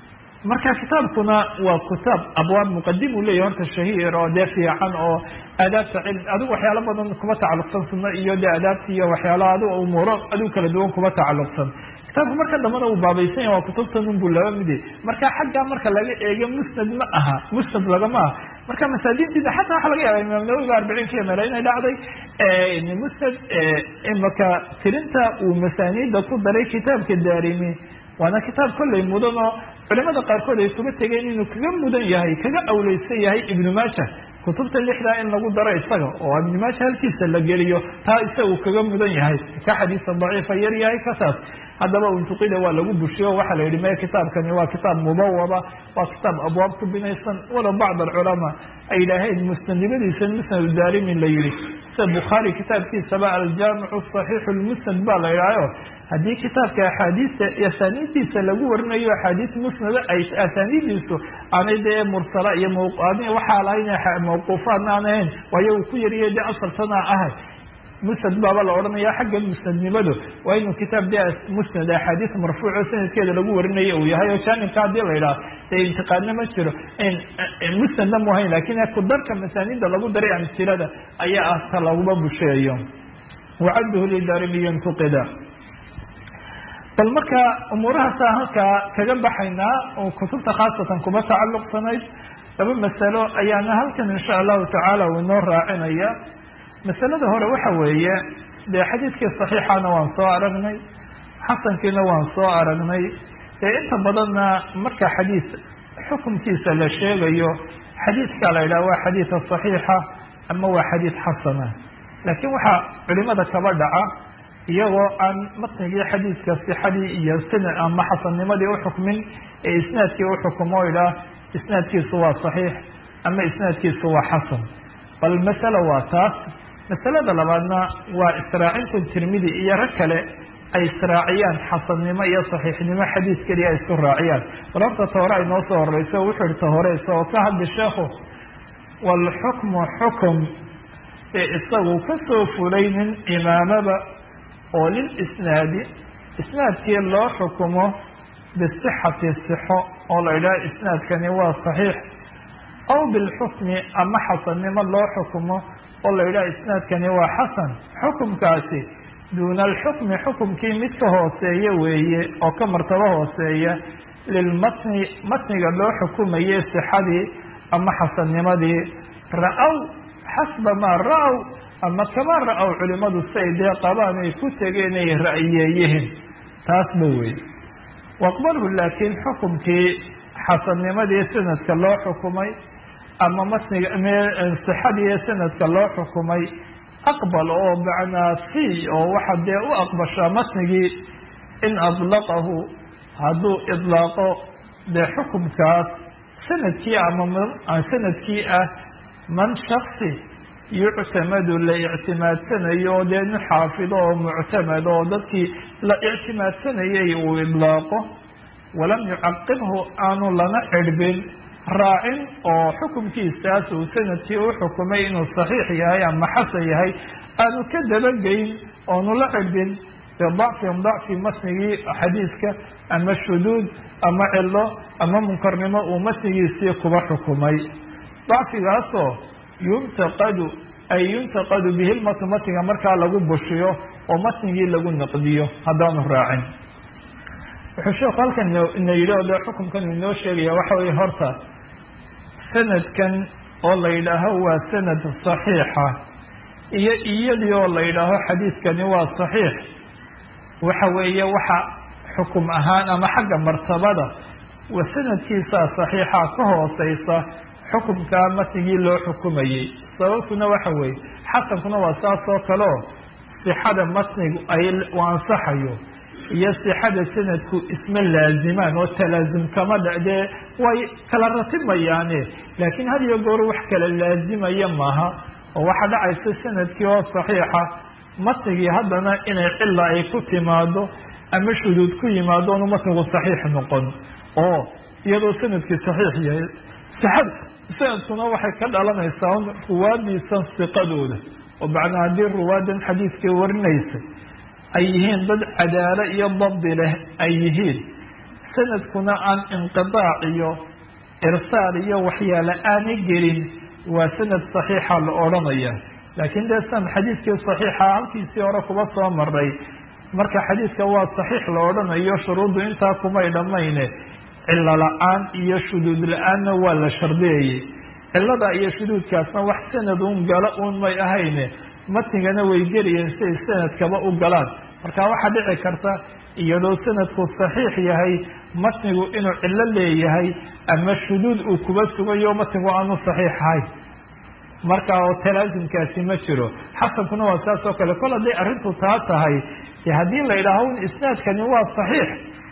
marka kitaabkuna waa kitaab abwaab muqadim uu leyahy horta shahiir oo dee fiican oo aadaabta cilm adigu waxyaalo badan kuma tacalluqsan sunno iyo dee adaabta iyo waxyaalo adigu umuuro adigu kala duwan kuma tacalluqsan kitaabku marka dambana uu baabaysan yahay waa kutubtan unbuu laba mide marka xagga marka laga eego musnad ma aha musnad lagama aha marka masaajintiida xataa waxa laga yaaba imaam nawowiga arbiciinkiiyo mele inay dhacday musnad imaka tirinta uu masaaniida ku daray kitaabka daarimi waana kitaab kollay mudan oo culimada qaarkood ay kuga tegeen inuu kaga mudan yahay kaga awleysan yahay ibnu maaja kutubta lixdaa in lagu daro isaga oo ibnu maaja halkiisa la geliyo taa isagu kaga mudan yahay ka xadiisa daciifa yar yahay kasaas haddaba untuqida waa lagu bushiyo waxaa la yidhi me kitaabkani waa kitaab mubawaba waa kitaab abwaab ku binaysan walow bacd alculamaa ay yidhaaheen musnadnimadiisa musnad daarimin la yihi sida bukhaari kitaabkiisaba aljaamicu saxiixu lmusnad ba la yidhahyo haddii kitaabka axaadiista asaaniiddiisa lagu warinayo axaadiis musnada ay asaaniiddiisu aanay dee mursala iyo mawqaadi waxaa lahayn mawquufaadna aan ahayn waayo uu ku yariyo dee asaltana ahay musnad baaba la odhanaya xagga musnadnimadu waa inuu kitaab de musnad axaadiis marfuuco sanadkeeda lagu warinayo uu yahay oo jaanibka haddii la yidhaha dee intiqaadna ma jiro musnadna mu hayn lakin kudarka masaanida lagu daray amsilada ayaa ah ta laguma busheeyo wacadduhu lidarimiyo intuqida bal marka umuurahaasa halkaa kaga baxaynaa oo kutubta khaasatan kuma tacalluqsanayd laba masalo ayaana halkan insha allahu tacaala uu inoo raacinaya masalada hore waxa weeye dee xadiidkii saxiixana waan soo aragnay xasankiina waan soo aragnay ee inta badanna marka xadiis xukunkiisa la sheegayo xadiidka la yidhaha waa xadiida saxiixa ama waa xadiid xasana laakiin waxaa culimada kaba dhaca iyagoo aan matnigii xadiidka sixadii iyo sanad ama xasannimadii uxukmin ee isnaadkii uxukumo o idhaah isnaadkiisu waa saxiix ama isnaadkiisu waa xasan bal masala waa taas masalada labaadna waa israacinta tirmidi iyo rag kale ay israaciyaan xasannimo iyo saxiixnimo xadiis keliya ay isku raaciyaan bal horta ta hore ay noo soo horeyso wuxuu ihi ta hore isagoo ka hadli sheekhu waalxukmu xukum ee isagu kasoo fulay nin imaamaba oo lilisnaadi isnaadkii loo xukumo bisixati sixo oo la idhaha isnaadkani waa saxiix aw bilxukmi ama xasannimo loo xukumo oo la yidhaha isnaadkani waa xasan xukumkaasi duuna alxukmi xukumkii mid ka hooseeya weeye oo ka martabo hooseeya lilmatni matniga loo xukumayay sixadii ama xasannimadii ra-aw xasba maa ra-aw ama kama ra-aw culimadu si ay dee qabaan ay ku tegeen ay ra'yeeyihiin taasba wey waqbalhu laakiin xukumkii xasannimadii sanadka loo xukumay ama matniga sixadii sanadka loo xukumay aqbal oo macnaa fi oo waxa dee u aqbashaa matnigii in adlaqahu hadduu idlaaqo dee xukumkaas sanadkii ama sanadkii ah man shaksi yuctamadu la ictimaadsanayo oo dee nin xaafido oo muctamad oo dadkii la ictimaadsanayay uu idlaaqo walam yucaqibhu aanu lana cirbin raacin oo xukumkiisaas uu sanadkii u xukumay inuu saxiix yahay ama xasan yahay aanu ka dabageyn oonu la cirbin bidacfin dacfi matnigii xadiiska ama shuduud ama cilo ama munkarnimo uu matnigiisii kuba xukumay dacfigaasoo yuntaqadu ay yuntaqadu bihi lmatn matniga markaa lagu bushiyo oo matnigii lagu naqdiyo haddaanu raacin wuxuu sheeku halkan ina yidhi o dee xukumkan inoo sheegaya waxa weye horta sanadkan oo la yidhaaho waa sanad saxiixa iyo iyadii oo la yidhaaho xadiidkani waa saxiix waxa weeye waxa xukum ahaan ama xagga martabada wa sanadkiisaa saxiixa ka hooseysa xukumkaa matnigii loo xukumayey sababtuna waxa weeye xasankuna waa saas oo kale oo sixada matnigu ay u ansaxayo iyo sixada sanadku isma laazimaan oo talaazum kama dhacdee way kala ratimayaane laakiin had iyo goor wax kala laazimaya maaha oo waxaa dhacaysa sanadkii oo saxiixa matnigii haddana inay cila ay ku timaado ama shuduud ku yimaado onu matnigu saxiix noqon oo iyadoo sanadkii saxiix yahay sixada sanadkuna waxay ka dhalanaysaa ruwaadiisan siqadooda oo macnaa haddii ruwaadan xadiidkii warinaysa ay yihiin dad cadaalo iyo dabdi leh ay yihiin sanadkuna aan inqidaac iyo irsaal iyo waxyaale aanay gelin waa sanad saxiixa la odhanaya laakiin dee san xadiidkii saxiixa halkiisii hore kuba soo maray marka xadiidka waa saxiix la odhanayo shuruuddu intaa kumay dhammayne cilo la-aan iyo shuduud la-aanna waa la shardiyayay cilada iyo shuduudkaasna wax sanad un galo un may ahayne matnigana way gelayeen siay sanadkaba u galaan marka waxaa dhici karta iyadoo sanadku saxiix yahay matnigu inuu cilo leeyahay ama shuduud uu kuba sugayo matnigu aanu saxiix ahayn marka oo talaasimkaasi ma jiro xasankuna waa saas oo kale kol hadday arrintu taa tahay de haddii la yidhaaho un isnaadkani waa saxiix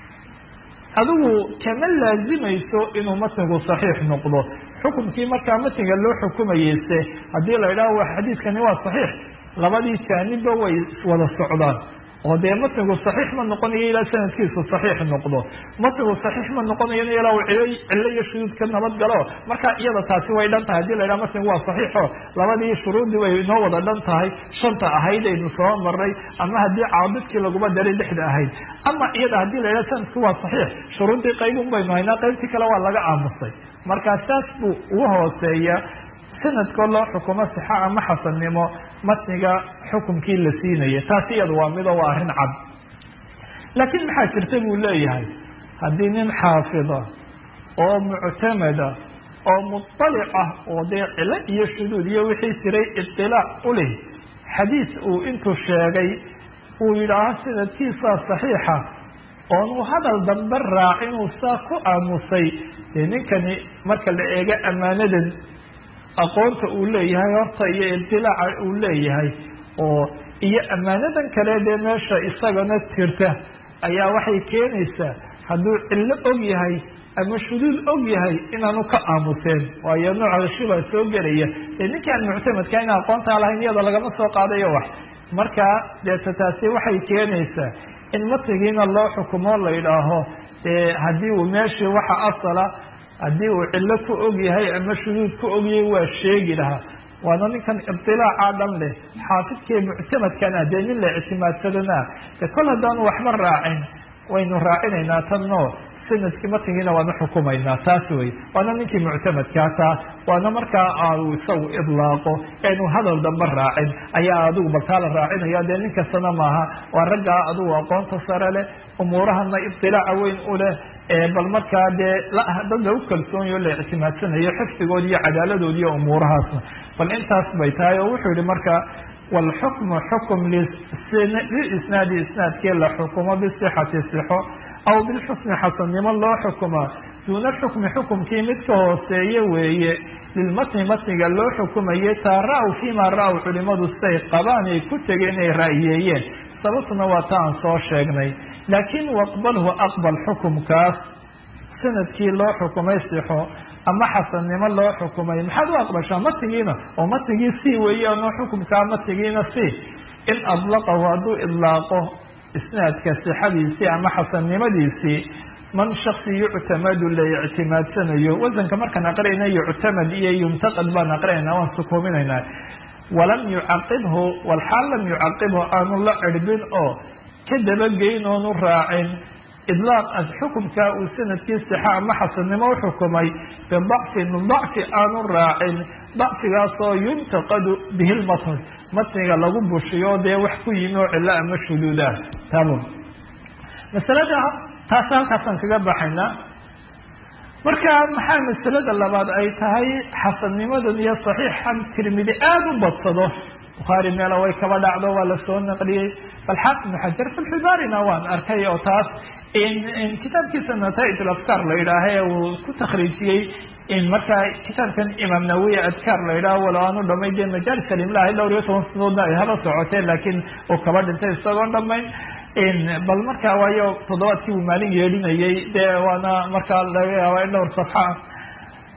adigu kama laazimayso inuu matnigu saxiix noqdo xukumkii markaa matniga loo xukumayeyse haddii la yidhaho wa xadiidkani waa saxiix labadii jaanibba way wada socdaan oo dee matnigu saxiix ma noqonayo ilaa sanadkiisu saxiix noqdo matnigu saxiix ma noqonayona ilaa uu cilo cilo iyo shuduud ka nabad galo marka iyada taasi way dhan tahay hadii la yidhaha matnigu waa saxiixo labadii shuruuddii way inoo wada dhan tahay shanta ahayd aynu soo maray ama haddii caabidkii laguma daray lixda ahayd ama iyada haddii la yidhaha sanadku waa saxiix shuruuddii qaybun baynu haynaa qaybtii kale waa laga aamusay marka saas buu ugu hooseeya sanadkoo loo xukumo sixa ama xasannimo matniga xukumkii la siinaya taasi iyadu waa mido waa arrin cad laakiin maxaa jirta buu leeyahay haddii nin xaafida oo muctamada oo muطalic ah oo dee cilo iyo shuduud iyo wixii jiray iطilaac u leh xadiis uu intuu sheegay uu yidhaaho sanadkiisaa saxiixa oonu hadal dambe raacinuu saa ku aamusay dee ninkani marka la eego ammaanadan aqoonta uu leeyahay horta iyo ibtilaaca uu leeyahay oo iyo ammaanadan kale dee meesha isagana jirta ayaa waxay keenaysaa hadduu cillo og yahay ama shuduud og yahay inaanu ka aamuseen waayo nooca shibaa soo gelaya dee ninkii aan muctamadka ina aqoontaa lahayn iyada lagama soo qaadayo wax marka deeta taasi waxay keenaysaa in matnigiina loo xukumo la yidhaaho dee haddii uu meeshii waxa asala haddii uu cillo ku og yahay ama shuduud ku ogyahay waa sheegi lahaa waana ninkan ibtilaaca dhan leh xaafidkii muctamadkana dee nin la ictimaadsadana de kol haddaanu waxba raacin waynu raacinaynaa tanno sanadkii matnigiina waanu xukumaynaa taas wey waana ninkii muctamadkaa taa waana markaa aanu isagu idlaaqo eenu hadal damba raacin ayaa adigu baltaa la raacinaya dee nin kastana maaha waa raggaa adigu aqoonta sare leh umuurahana ibtilaaca weyn u leh bal markaa dee dad lagu kalsoonyo la ictimaadsanayo xifdigoodi iyo cadaaladoodi iyo umuurahaasna bal intaas bay tahay oo wuxuu yihi marka wlxukmu xukum lilisnaadi isnaadkii la xukumo bisixati sixo aw bilxusni xasannimo loo xukumaa duuna xukmi xukumkii mid ka hooseeye weeye lilmatni matniga loo xukumaye taa ra-w fiima ra-w culimadu siday qabaan ay ku tegeen inay ra'yeeyeen sababtuna waa ta aan soo sheegnay laakin waqbalhu aqbal xukumkaas sanadkii loo xukumay sixo ama xasannimo loo xukumay maxaad u aqbashaa matnigiina oo matnigii si weeyaanoo xukumkaa matnigiina si in adlaqahu hadduu idlaaqo isnaadka sixadiisii ama xasannimadiisii man shaksi yuctamadu la ictimaadsanayo wasanka markaan aqrinayna yuctamad iyo yuntaqad baan aqrinayna waan sukuuminaynaa walam yucaqibhu walxaal lam yucaqibhu aanu la cirbin oo ka dabageyn oonu raacin idlaaq xukumkaa uu sanadkii sixa ama xasannimo uxukumay bidacfin dacfi aanu raacin dacfigaasoo yuntaqadu bihi lmatn matniga lagu bushiyo dee wax ku yimi oo cilo ama shuduudah tamo masalada taas halkaasaan kaga baxaynaa marka maxaa masalada labaad ay tahay xasannimadan iyo saxiixan tirmidi aada u badsado bukhaari meela way kaba dhacdo waa lasoo naqliyey bal xaafid ibnu xajar filxibaarina waan arkay oo taas kitaabkiisa nataaij alafkaar la yidhaaha ee uu ku takriijiyey in markaa kitaabkan imaam nawiya adkaar la yidhaho walo aanu dhamay dee majaalis alimlahi dhowr iyo toban sanadoodna ay hala socoteen laakiin uu kaba dhintay isagoon dhamayn bal markaa waayo toddobaadkii uu maalin yeedhinayay dee waana markaa laga yaaba in dhowr safxa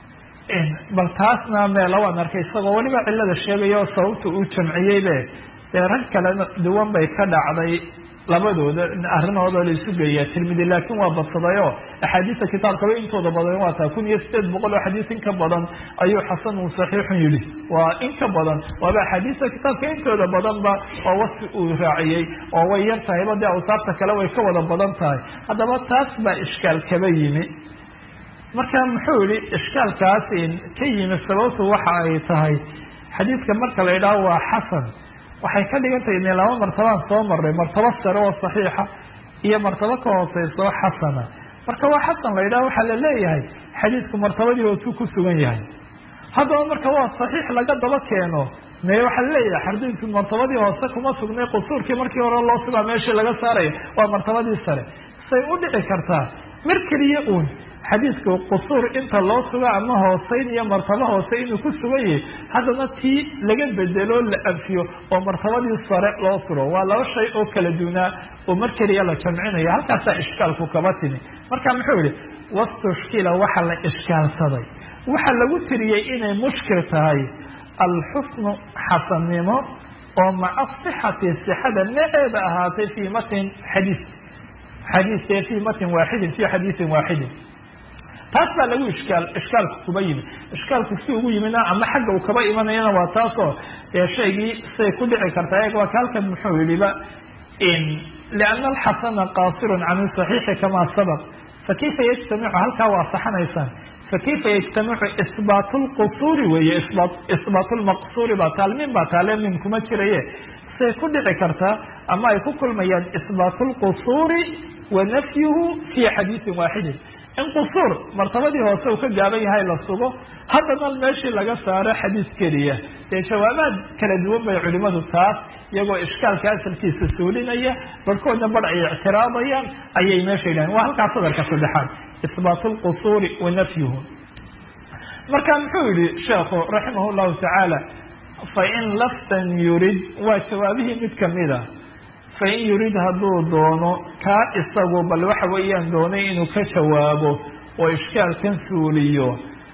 bal taasna meela waan arkay isagoo weliba cilada sheegaya oo sababta uu jamciyey be dee rag kalena duwan bay ka dhacday labadooda arrinooda la isu geeya tirmidi laakiin waa badsadayoo axaadiista kitaabkaba intooda badan waa taa kun iyo sideed boqol oo xadiis in ka badan ayuu xasanun saxiixun yidhi waa in ka badan waaba axaadiista kitaabka intooda badanba oo wasfi uu raaciyey oo way yar tahayba dee awsaabta kale way ka wada badan tahay haddaba taas baa ishkaal kaba yimi marka muxuu yihi ishkaalkaas ka yimi sababtu waxa ay tahay xadiidka marka la yidhaaho waa xasan waxay ka dhigan tahay ine laba martabaan soo maray martabo sare oo saxiixa iyo martabo ka hooseysa oo xasana marka waa xasan la yidhaho waxaa la leeyahay xadiidku martabadii ootuu ku sugan yahay haddaba marka waa saxiix laga daba keeno me waxaa laleeyahay xadiidku martabadii hoose kuma sugnay qusuurkii markii hore loo sugaa meeshii laga saaraya waa martabadii sare say u dhici kartaa mar keliya uun xadiidku qusuur inta loo sugo ama hooseyn iyo martabo hoose inuu ku sugan yahay haddana tii laga bedelo la anfiyo oo martabadii sare loo suro waa laba shay oo kala duunaa oo mar keliya la jamcinayo halkaasaa ishkaalku kaba timi marka muxuu yihi wastushkila waxa la ishkaalsaday waxa lagu tiriyey inay mushkil tahay alxusnu xasannimo oo maca sixati sixada naceeda ahaatay fii matin xadiis xadiis ee fii matin waaxidin fii xadiisin waaxidin taas baa lagu ishkaal ishkaalku kuba yimi ishkaalku si ugu yimina ama xagga uu kaba imanayana waa taasoo dee shaygii say ku dhici kartaa eeg waa ka halkan muxuu yihiba liana alxasana qaasirun can saxiixi kamaa sabaq fakayfa yajtamicu halkaa waa saxanaysaan fakayfa yajtamicu isbaat lqusuuri weeye isbaat lmaqsuuri baa taalmin baa taale min kuma jiraye say ku dhici kartaa ama ay ku kulmayaan isbaat lqusuuri wa nafyuhu fi xadiisin waaxidin in qusuur martabadii hoose uu ka gaaban yahay la sugo haddana meeshii laga saaro xadiis keliya dee jawaabaad kala duwan bay culimadu taas iyagoo ishkaalka asalkiisa suulinaya barhkoodna bar ay ictiraabayaan ayay meesha yidhahen waa halkaa sadarka saddexaad isbaat lqusuuri wa nafyuhu marka muxuu yihi sheekhu raximah llahu tacaala fain laftan yurid waa jawaabihii mid kamida fain yurid hadduu doono kaa isagu bal waxa weeyaan doonay inuu ka jawaabo oo ishkaalkan suuliyo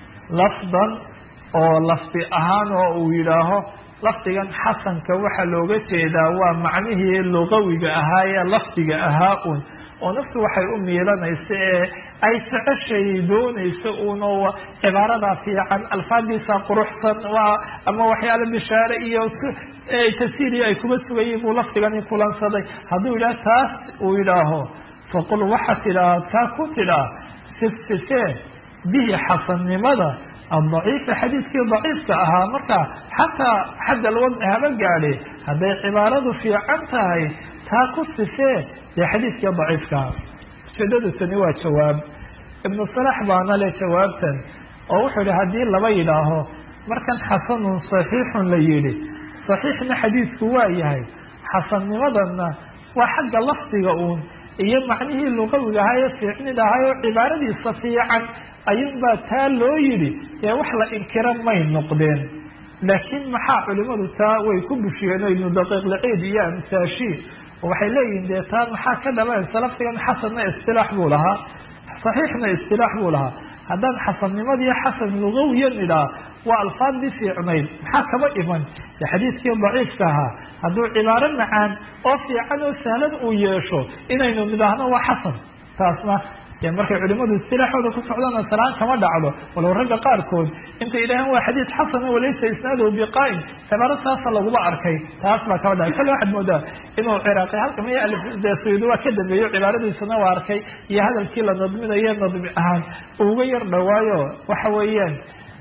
lafdan oo lafdi ahaan oo uu yidhaaho lafdigan xasanka waxaa looga jeedaa waa macnihii lugawiga ahaa ee lafdiga ahaa un oo naftu waxay u miilanaysa ee ay jeceshay doonayso uun oo cibaaradaa fiican alfaadiisa quruxsan waa ama waxyaala bishaare iyo tasiiriya ay kuma sugayiin buu lafdigani kulansaday hadduu yidhaah taas uu yidhaaho faqul waxaa tidhaah taa ku tidhaah sifsifee bihi xasannimada adaciifa xadiidkii daciifka ahaa marka xataa xadda alwadci haba gaadhe hadday cibaaradu fiican tahay taa ku sifee dee xadiidkii daciifkaha ujeedadu tani waa jawaab ibnu salax baana le jawaabtan oo wuxuu yihi haddii laba yidhaaho markan xasanun saxiixun la yidhi saxiixna xadiidku waa yahay xasannimadana waa xagga lafdiga uun iyo macnihii lugawiga ahaa ee fiicnid ahaa oo cibaaradiisa fiican ayuunbaa taa loo yidhi dee wax la inkira may noqdeen laakiin maxaa culimadu taa way ku bushiyeen o ibnu daqiiq laciid iyo amsaashiin waxay leeyihin dee taa maxaa ka dhalanaysa lafdigan xasanna istilaax buu lahaa saxiixna istilaax buu lahaa haddaan xasannimadii xasan lugawiyan idhaa waa alfaadii fiicnayd maxaa kaba iman de xadiidkii daciifka ahaa hadduu cibaaro macaan oo fiican oo sahlan uu yeesho inaynu nidhaahno waa xasan taasna de markay culimadu istilaaxooda ku socdaan salaan kama dhacdo walow ragga qaarkood intay yidhaaheen waa xadiid xasana walaysa isnaaduhu biqaa'im cibaaro saasa laguma arkay taas baa kama dhacay kale waxaad moodaa inuu ciraaqi halka maya de sayid waa ka dambeeyo cibaaradiisana waa arkay iyo hadalkii la nadminayo nadmi ahaan uga yar dhawaayo waxa weeyaan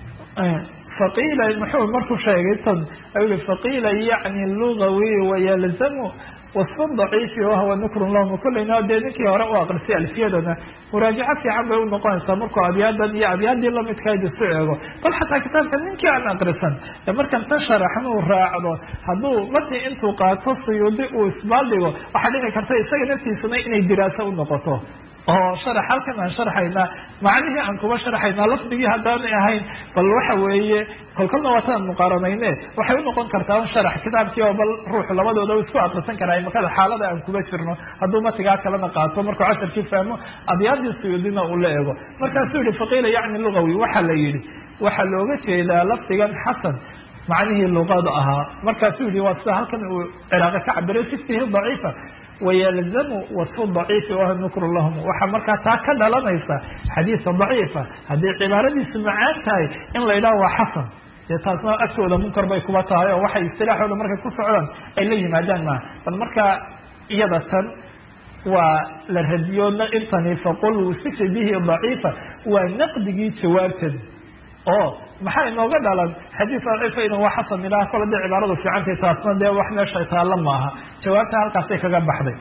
faqiila muxuu markuu sheegay tan ayuu i faqiila yacni lugawi wayalzamu wasfa daciifi wahwa nukrun lahum kulleyna dee ninkii hore u aqrisay alfiyadana muraajaco fiican bay unoqonaysaa markuu abyaadan iyo abyaadii lamidkayd isu eego bal xataa kitaabka ninkii aan aqrisan ee markan tan sharaxnuu raacdo hadduu mati intuu qaato suyuudi uu isbaaldhigo waxaa dhici karta isaga naftiisana inay diraaso unoqoto oo sharax halkan aan sharxaynaa macnihii aan kuba sharxaynaa lafdigii haddaanay ahayn bal waxa weeye kolkolna waataan muqaaranayne waxay unoqon kartaa un sharax kitaabkii oo bal ruuxu labadooda u isku akrisan karaa makada xaalada aan kuba jirno hadduu matigaa kalena qaato markuu casharkii fahmo abyaadii suyuudina uu la eego markaasuu yihi faqiila yacni lugawi waxaa la yihi waxaa looga jeedaa lafdigan xasan macnihii luqada ahaa markaasuu yihi waa sida halkan uu ciraaqi ka cabiray fi fihi daciifa wayalzamu wasfu daciifi waha nukru lahum waxaa markaa taa ka dhalanaysa xadiisa daciifa haddii cibaaradiisu macaan tahay in la yidhaho waa xasan dee taasna agtooda munkar bay kuba tahay oo waxay istilaaxooda markay ku socdaan ay la yimaadaan maa bal markaa iyada tan waa la radiyoodna intani faqul wusifa bihi daciifa waa naqdigii jawaabteed oo maxaa inooga dhalan xadiis daciifa ina waa xasan ilaah kole dee cibaaradu fiicantay taasna dee wax meesha taalla maaha jawaabta halkaasay kaga baxday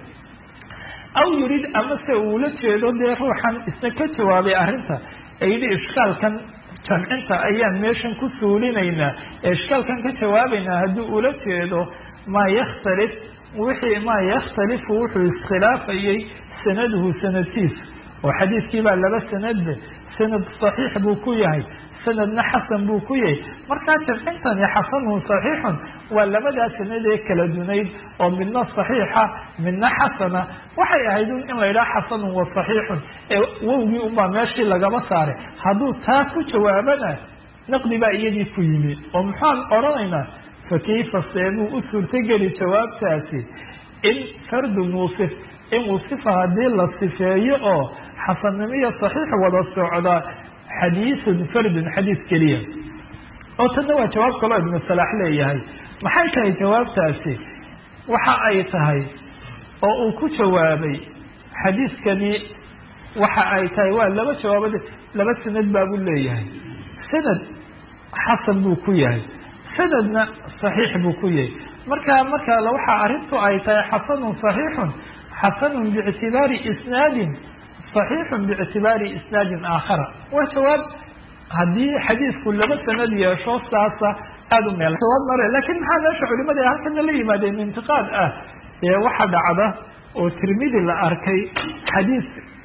aw yurid amase uula jeedo dee ruuxan isna ka jawaabay arrinta ee yidhi ishkaalkan jamcinta ayaan meeshan ku suulinaynaa ee ishkaalkan ka jawaabaynaa haddii ula jeedo maa yakhtalif wixii maa yakhtalifu wuxuu iskhilaafayey sanaduhu sanadkiisa oo xadiiskii baa laba sanadbe sanad saxiix buu ku yahay sanadna xasan buu ku yahay markaa jamcintani xasanun saxiixun waa labadaa sanadee kala dunayd oo midna saxiixa midna xasana waxay ahayd in la yidhaha xasanun wa saxiixun ee wowgii unbaa meeshii lagaba saaray hadduu taa ku jawaabana naqdi baa iyadii ku yimi oo maxaan odhanaynaa fa kayfa seebuu u suurtogeli jawaabtaasi in fardun wusif in wusifa haddii la sifeeyo oo xasannimo iyo saxiix wada socda xadiisun fardun xadiis keliya oo tanna waa jawaab kaloo ibnu salaax leeyahay maxay tahay jawaabtaasi waxa ay tahay oo uu ku jawaabay xadiiskani waxa ay tahay waa laba jawaabad laba sanad baabuu leeyahay sanad xasan buu ku yahay sanadna saxiix buu ku yahay marka marka waxa arrintu ay tahay xasanun saxiixun xasanun biictibaari isnaadin صaxiixun biictibaari isnaadin aakhara waa jawaab haddii xadiisku laba sanad yeesho saasa aada u meel jawaab mare lakin maxaa meesha culimada ay halkana la yimaadeen intiqaad ah ee waxa dhacda oo tirmidi la arkay xadiis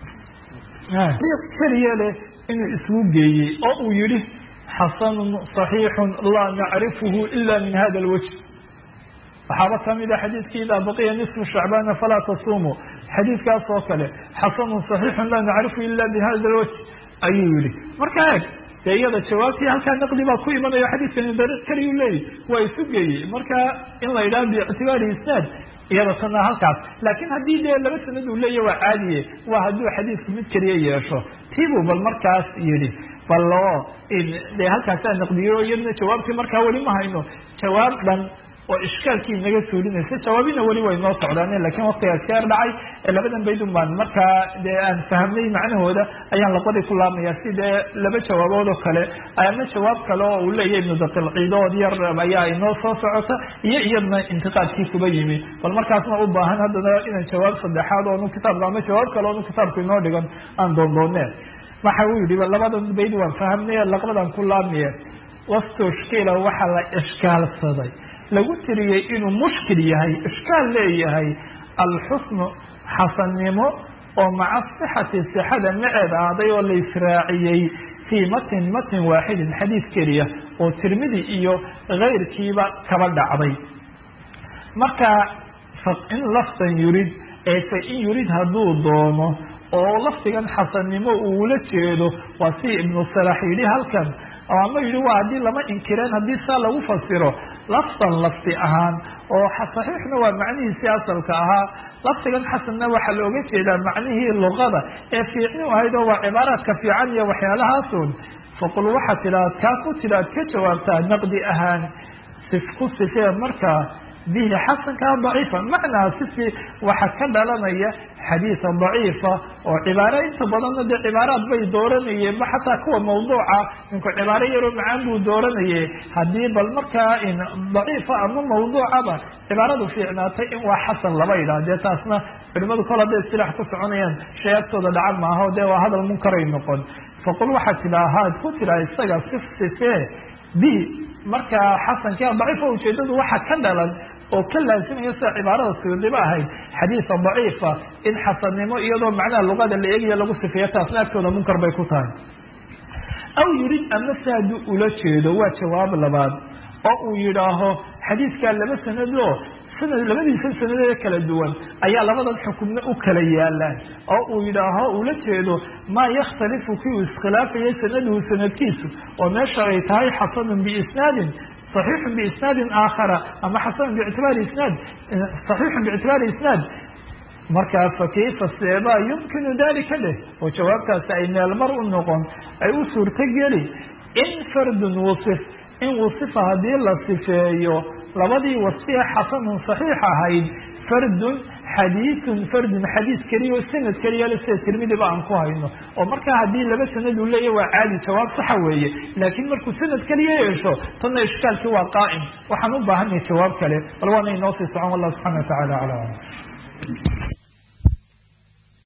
keliya leh inuu isgu geeyey oo uu yihi xasanun صaxiixun laa nacrifuhu ila min hada lwajh waxaaba kamida xadiidkii idaa baqiya nisfu shacbaana falaa tasuumu xadiidkaas oo kale xasanun صaxiixun laa nacrifu ila bihada lwajh ayuu yihi marka eeg dee iyada jawaabtii halkaa naqdi baa ku imanayo xadiidkani dariiq keliyu leeyahy waa isu geeyey marka in la yidhaha biictibaari isnaad iyada tana halkaas laakin haddii dee laba sanad uu leeyahy waa caadiye waa hadduu xadiidku mid keliya yeesho tiibuu bal markaas yidhi bal oo dee halkaasaa naqdiyo iyadna jawaabtii markaa weli ma hayno jawaab dhan oo ishkaalkii naga suulinaysa jawaabina weli way noo socdaan lakin waktigaas keer dhacay labadan baydun baan markaa dee aan fahamnay macnahooda ayaan labadii ku laabmaya si dee laba jawaabood oo kale ama jawaab kale oo uu leeyahy ibnu daqilciidood yar ayaa inoo soo socota iyo iyadna intiqaadkii kuba yimi bal markaasna u baahan haddana inaan jawaab saddexaad oonu kitaabka ama jawaab kale oonu kitaabku inoo dhigan aan doondooneen waxa uu yihi labadan bayd waan fahamnay laqbadan ku laabmaya wastushkila waxa la ishkaalsaday lagu tiriyey inuu mushkil yahay ishkaal leeyahay alxusnu xasannimo oo maca sixati sixada maceed aaday oo la israaciyey fii matin matin waaxidin xadiis keliya oo tirmidi iyo kayrkiiba kaba dhacday marka in lafdan yurid ee fa in yurid hadduu doono oo lafdigan xasannimo uula jeedo waa si ibnu salax yidhi halkan ama yidhi waa haddii lama inkireen haddii saa lagu fasiro lafdan lafdi ahaan oo saxiixna waa macnihiisii asalka ahaa lafdigan xasanna waxaa looga jeedaa macnihii luqada ee fiicni ahayd oo waa cibaaraadka fiican iyo waxyaalahaasun faqul waxaa tidhaad kaa ku tidhaad ka jawaabtaa naqdi ahaan sif ku sifee markaa bihi xasankaa daciifa macnaa sifi waxa ka dhalanaya xadiisa daciifa oo cibaaro inta badanna dee cibaaraad bay dooranayeen ba xataa kuwa mawduuca ninku cibaaro yaroo macaan buu dooranaye haddii bal markaa daciifa ama mawduucaba cibaaradu fiicnaatay in waa xasan laba yidhaah dee taasna culimadu kol hadday istilaax ku soconayaan shay agtooda dhacan maaho dee waa hadal munkaray noqon faqul waxaa tidhaa haad ku tidhaa isaga sif sifee bi markaa xasankia daciifa ujeedadu waxa ka dhalan oo ka laasimaya sida cibaarada suyuudiba ahayd xadiisa daciifa in xasannimo iyadoo macnaha luqada la eegaya lagu sifeeyo taasna agtooda munkar bay ku tahay aw yurid ama si hadduu ula jeedo waa jawaab labaad oo uu yidhaaho xadiiskaa laba sanadoo sanad labadiisa sanadee kala duwan ayaa labadan xukumna u kala yaalaan oo uu yidhaaho ula jeedo maa yakhtalifu kii uu iskhilaafayay sanaduhu sanadkiisu oo meesha ay tahay xasanun biisnaadin صaxiixun biisnaadin aakhara ama xasanun biictibaari isnaad صaxiixun biictibaari isnaad markaa fakayfa seebaa yumkinu dalika leh oo jawaabtaasi ay meelmar u noqon ay u suurtogeli in fardun wasif in wasifa haddii la sifeeyo labadii wasfiye xasanun صaxiix ahayd fardun xadiiثun fardun xadiis keliya o sanad keliya le sida tirmidiba aan ku hayno oo markaa haddii laba sanad uu leeyahy waa caadi jawaab saxa weeye laakiin markuu sanad keliya yeesho tanna ishkaalkii waa qaa'im waxaan u baahanay jawaab kale bal waana inoo sii socon wallah subxana wa tacala aclam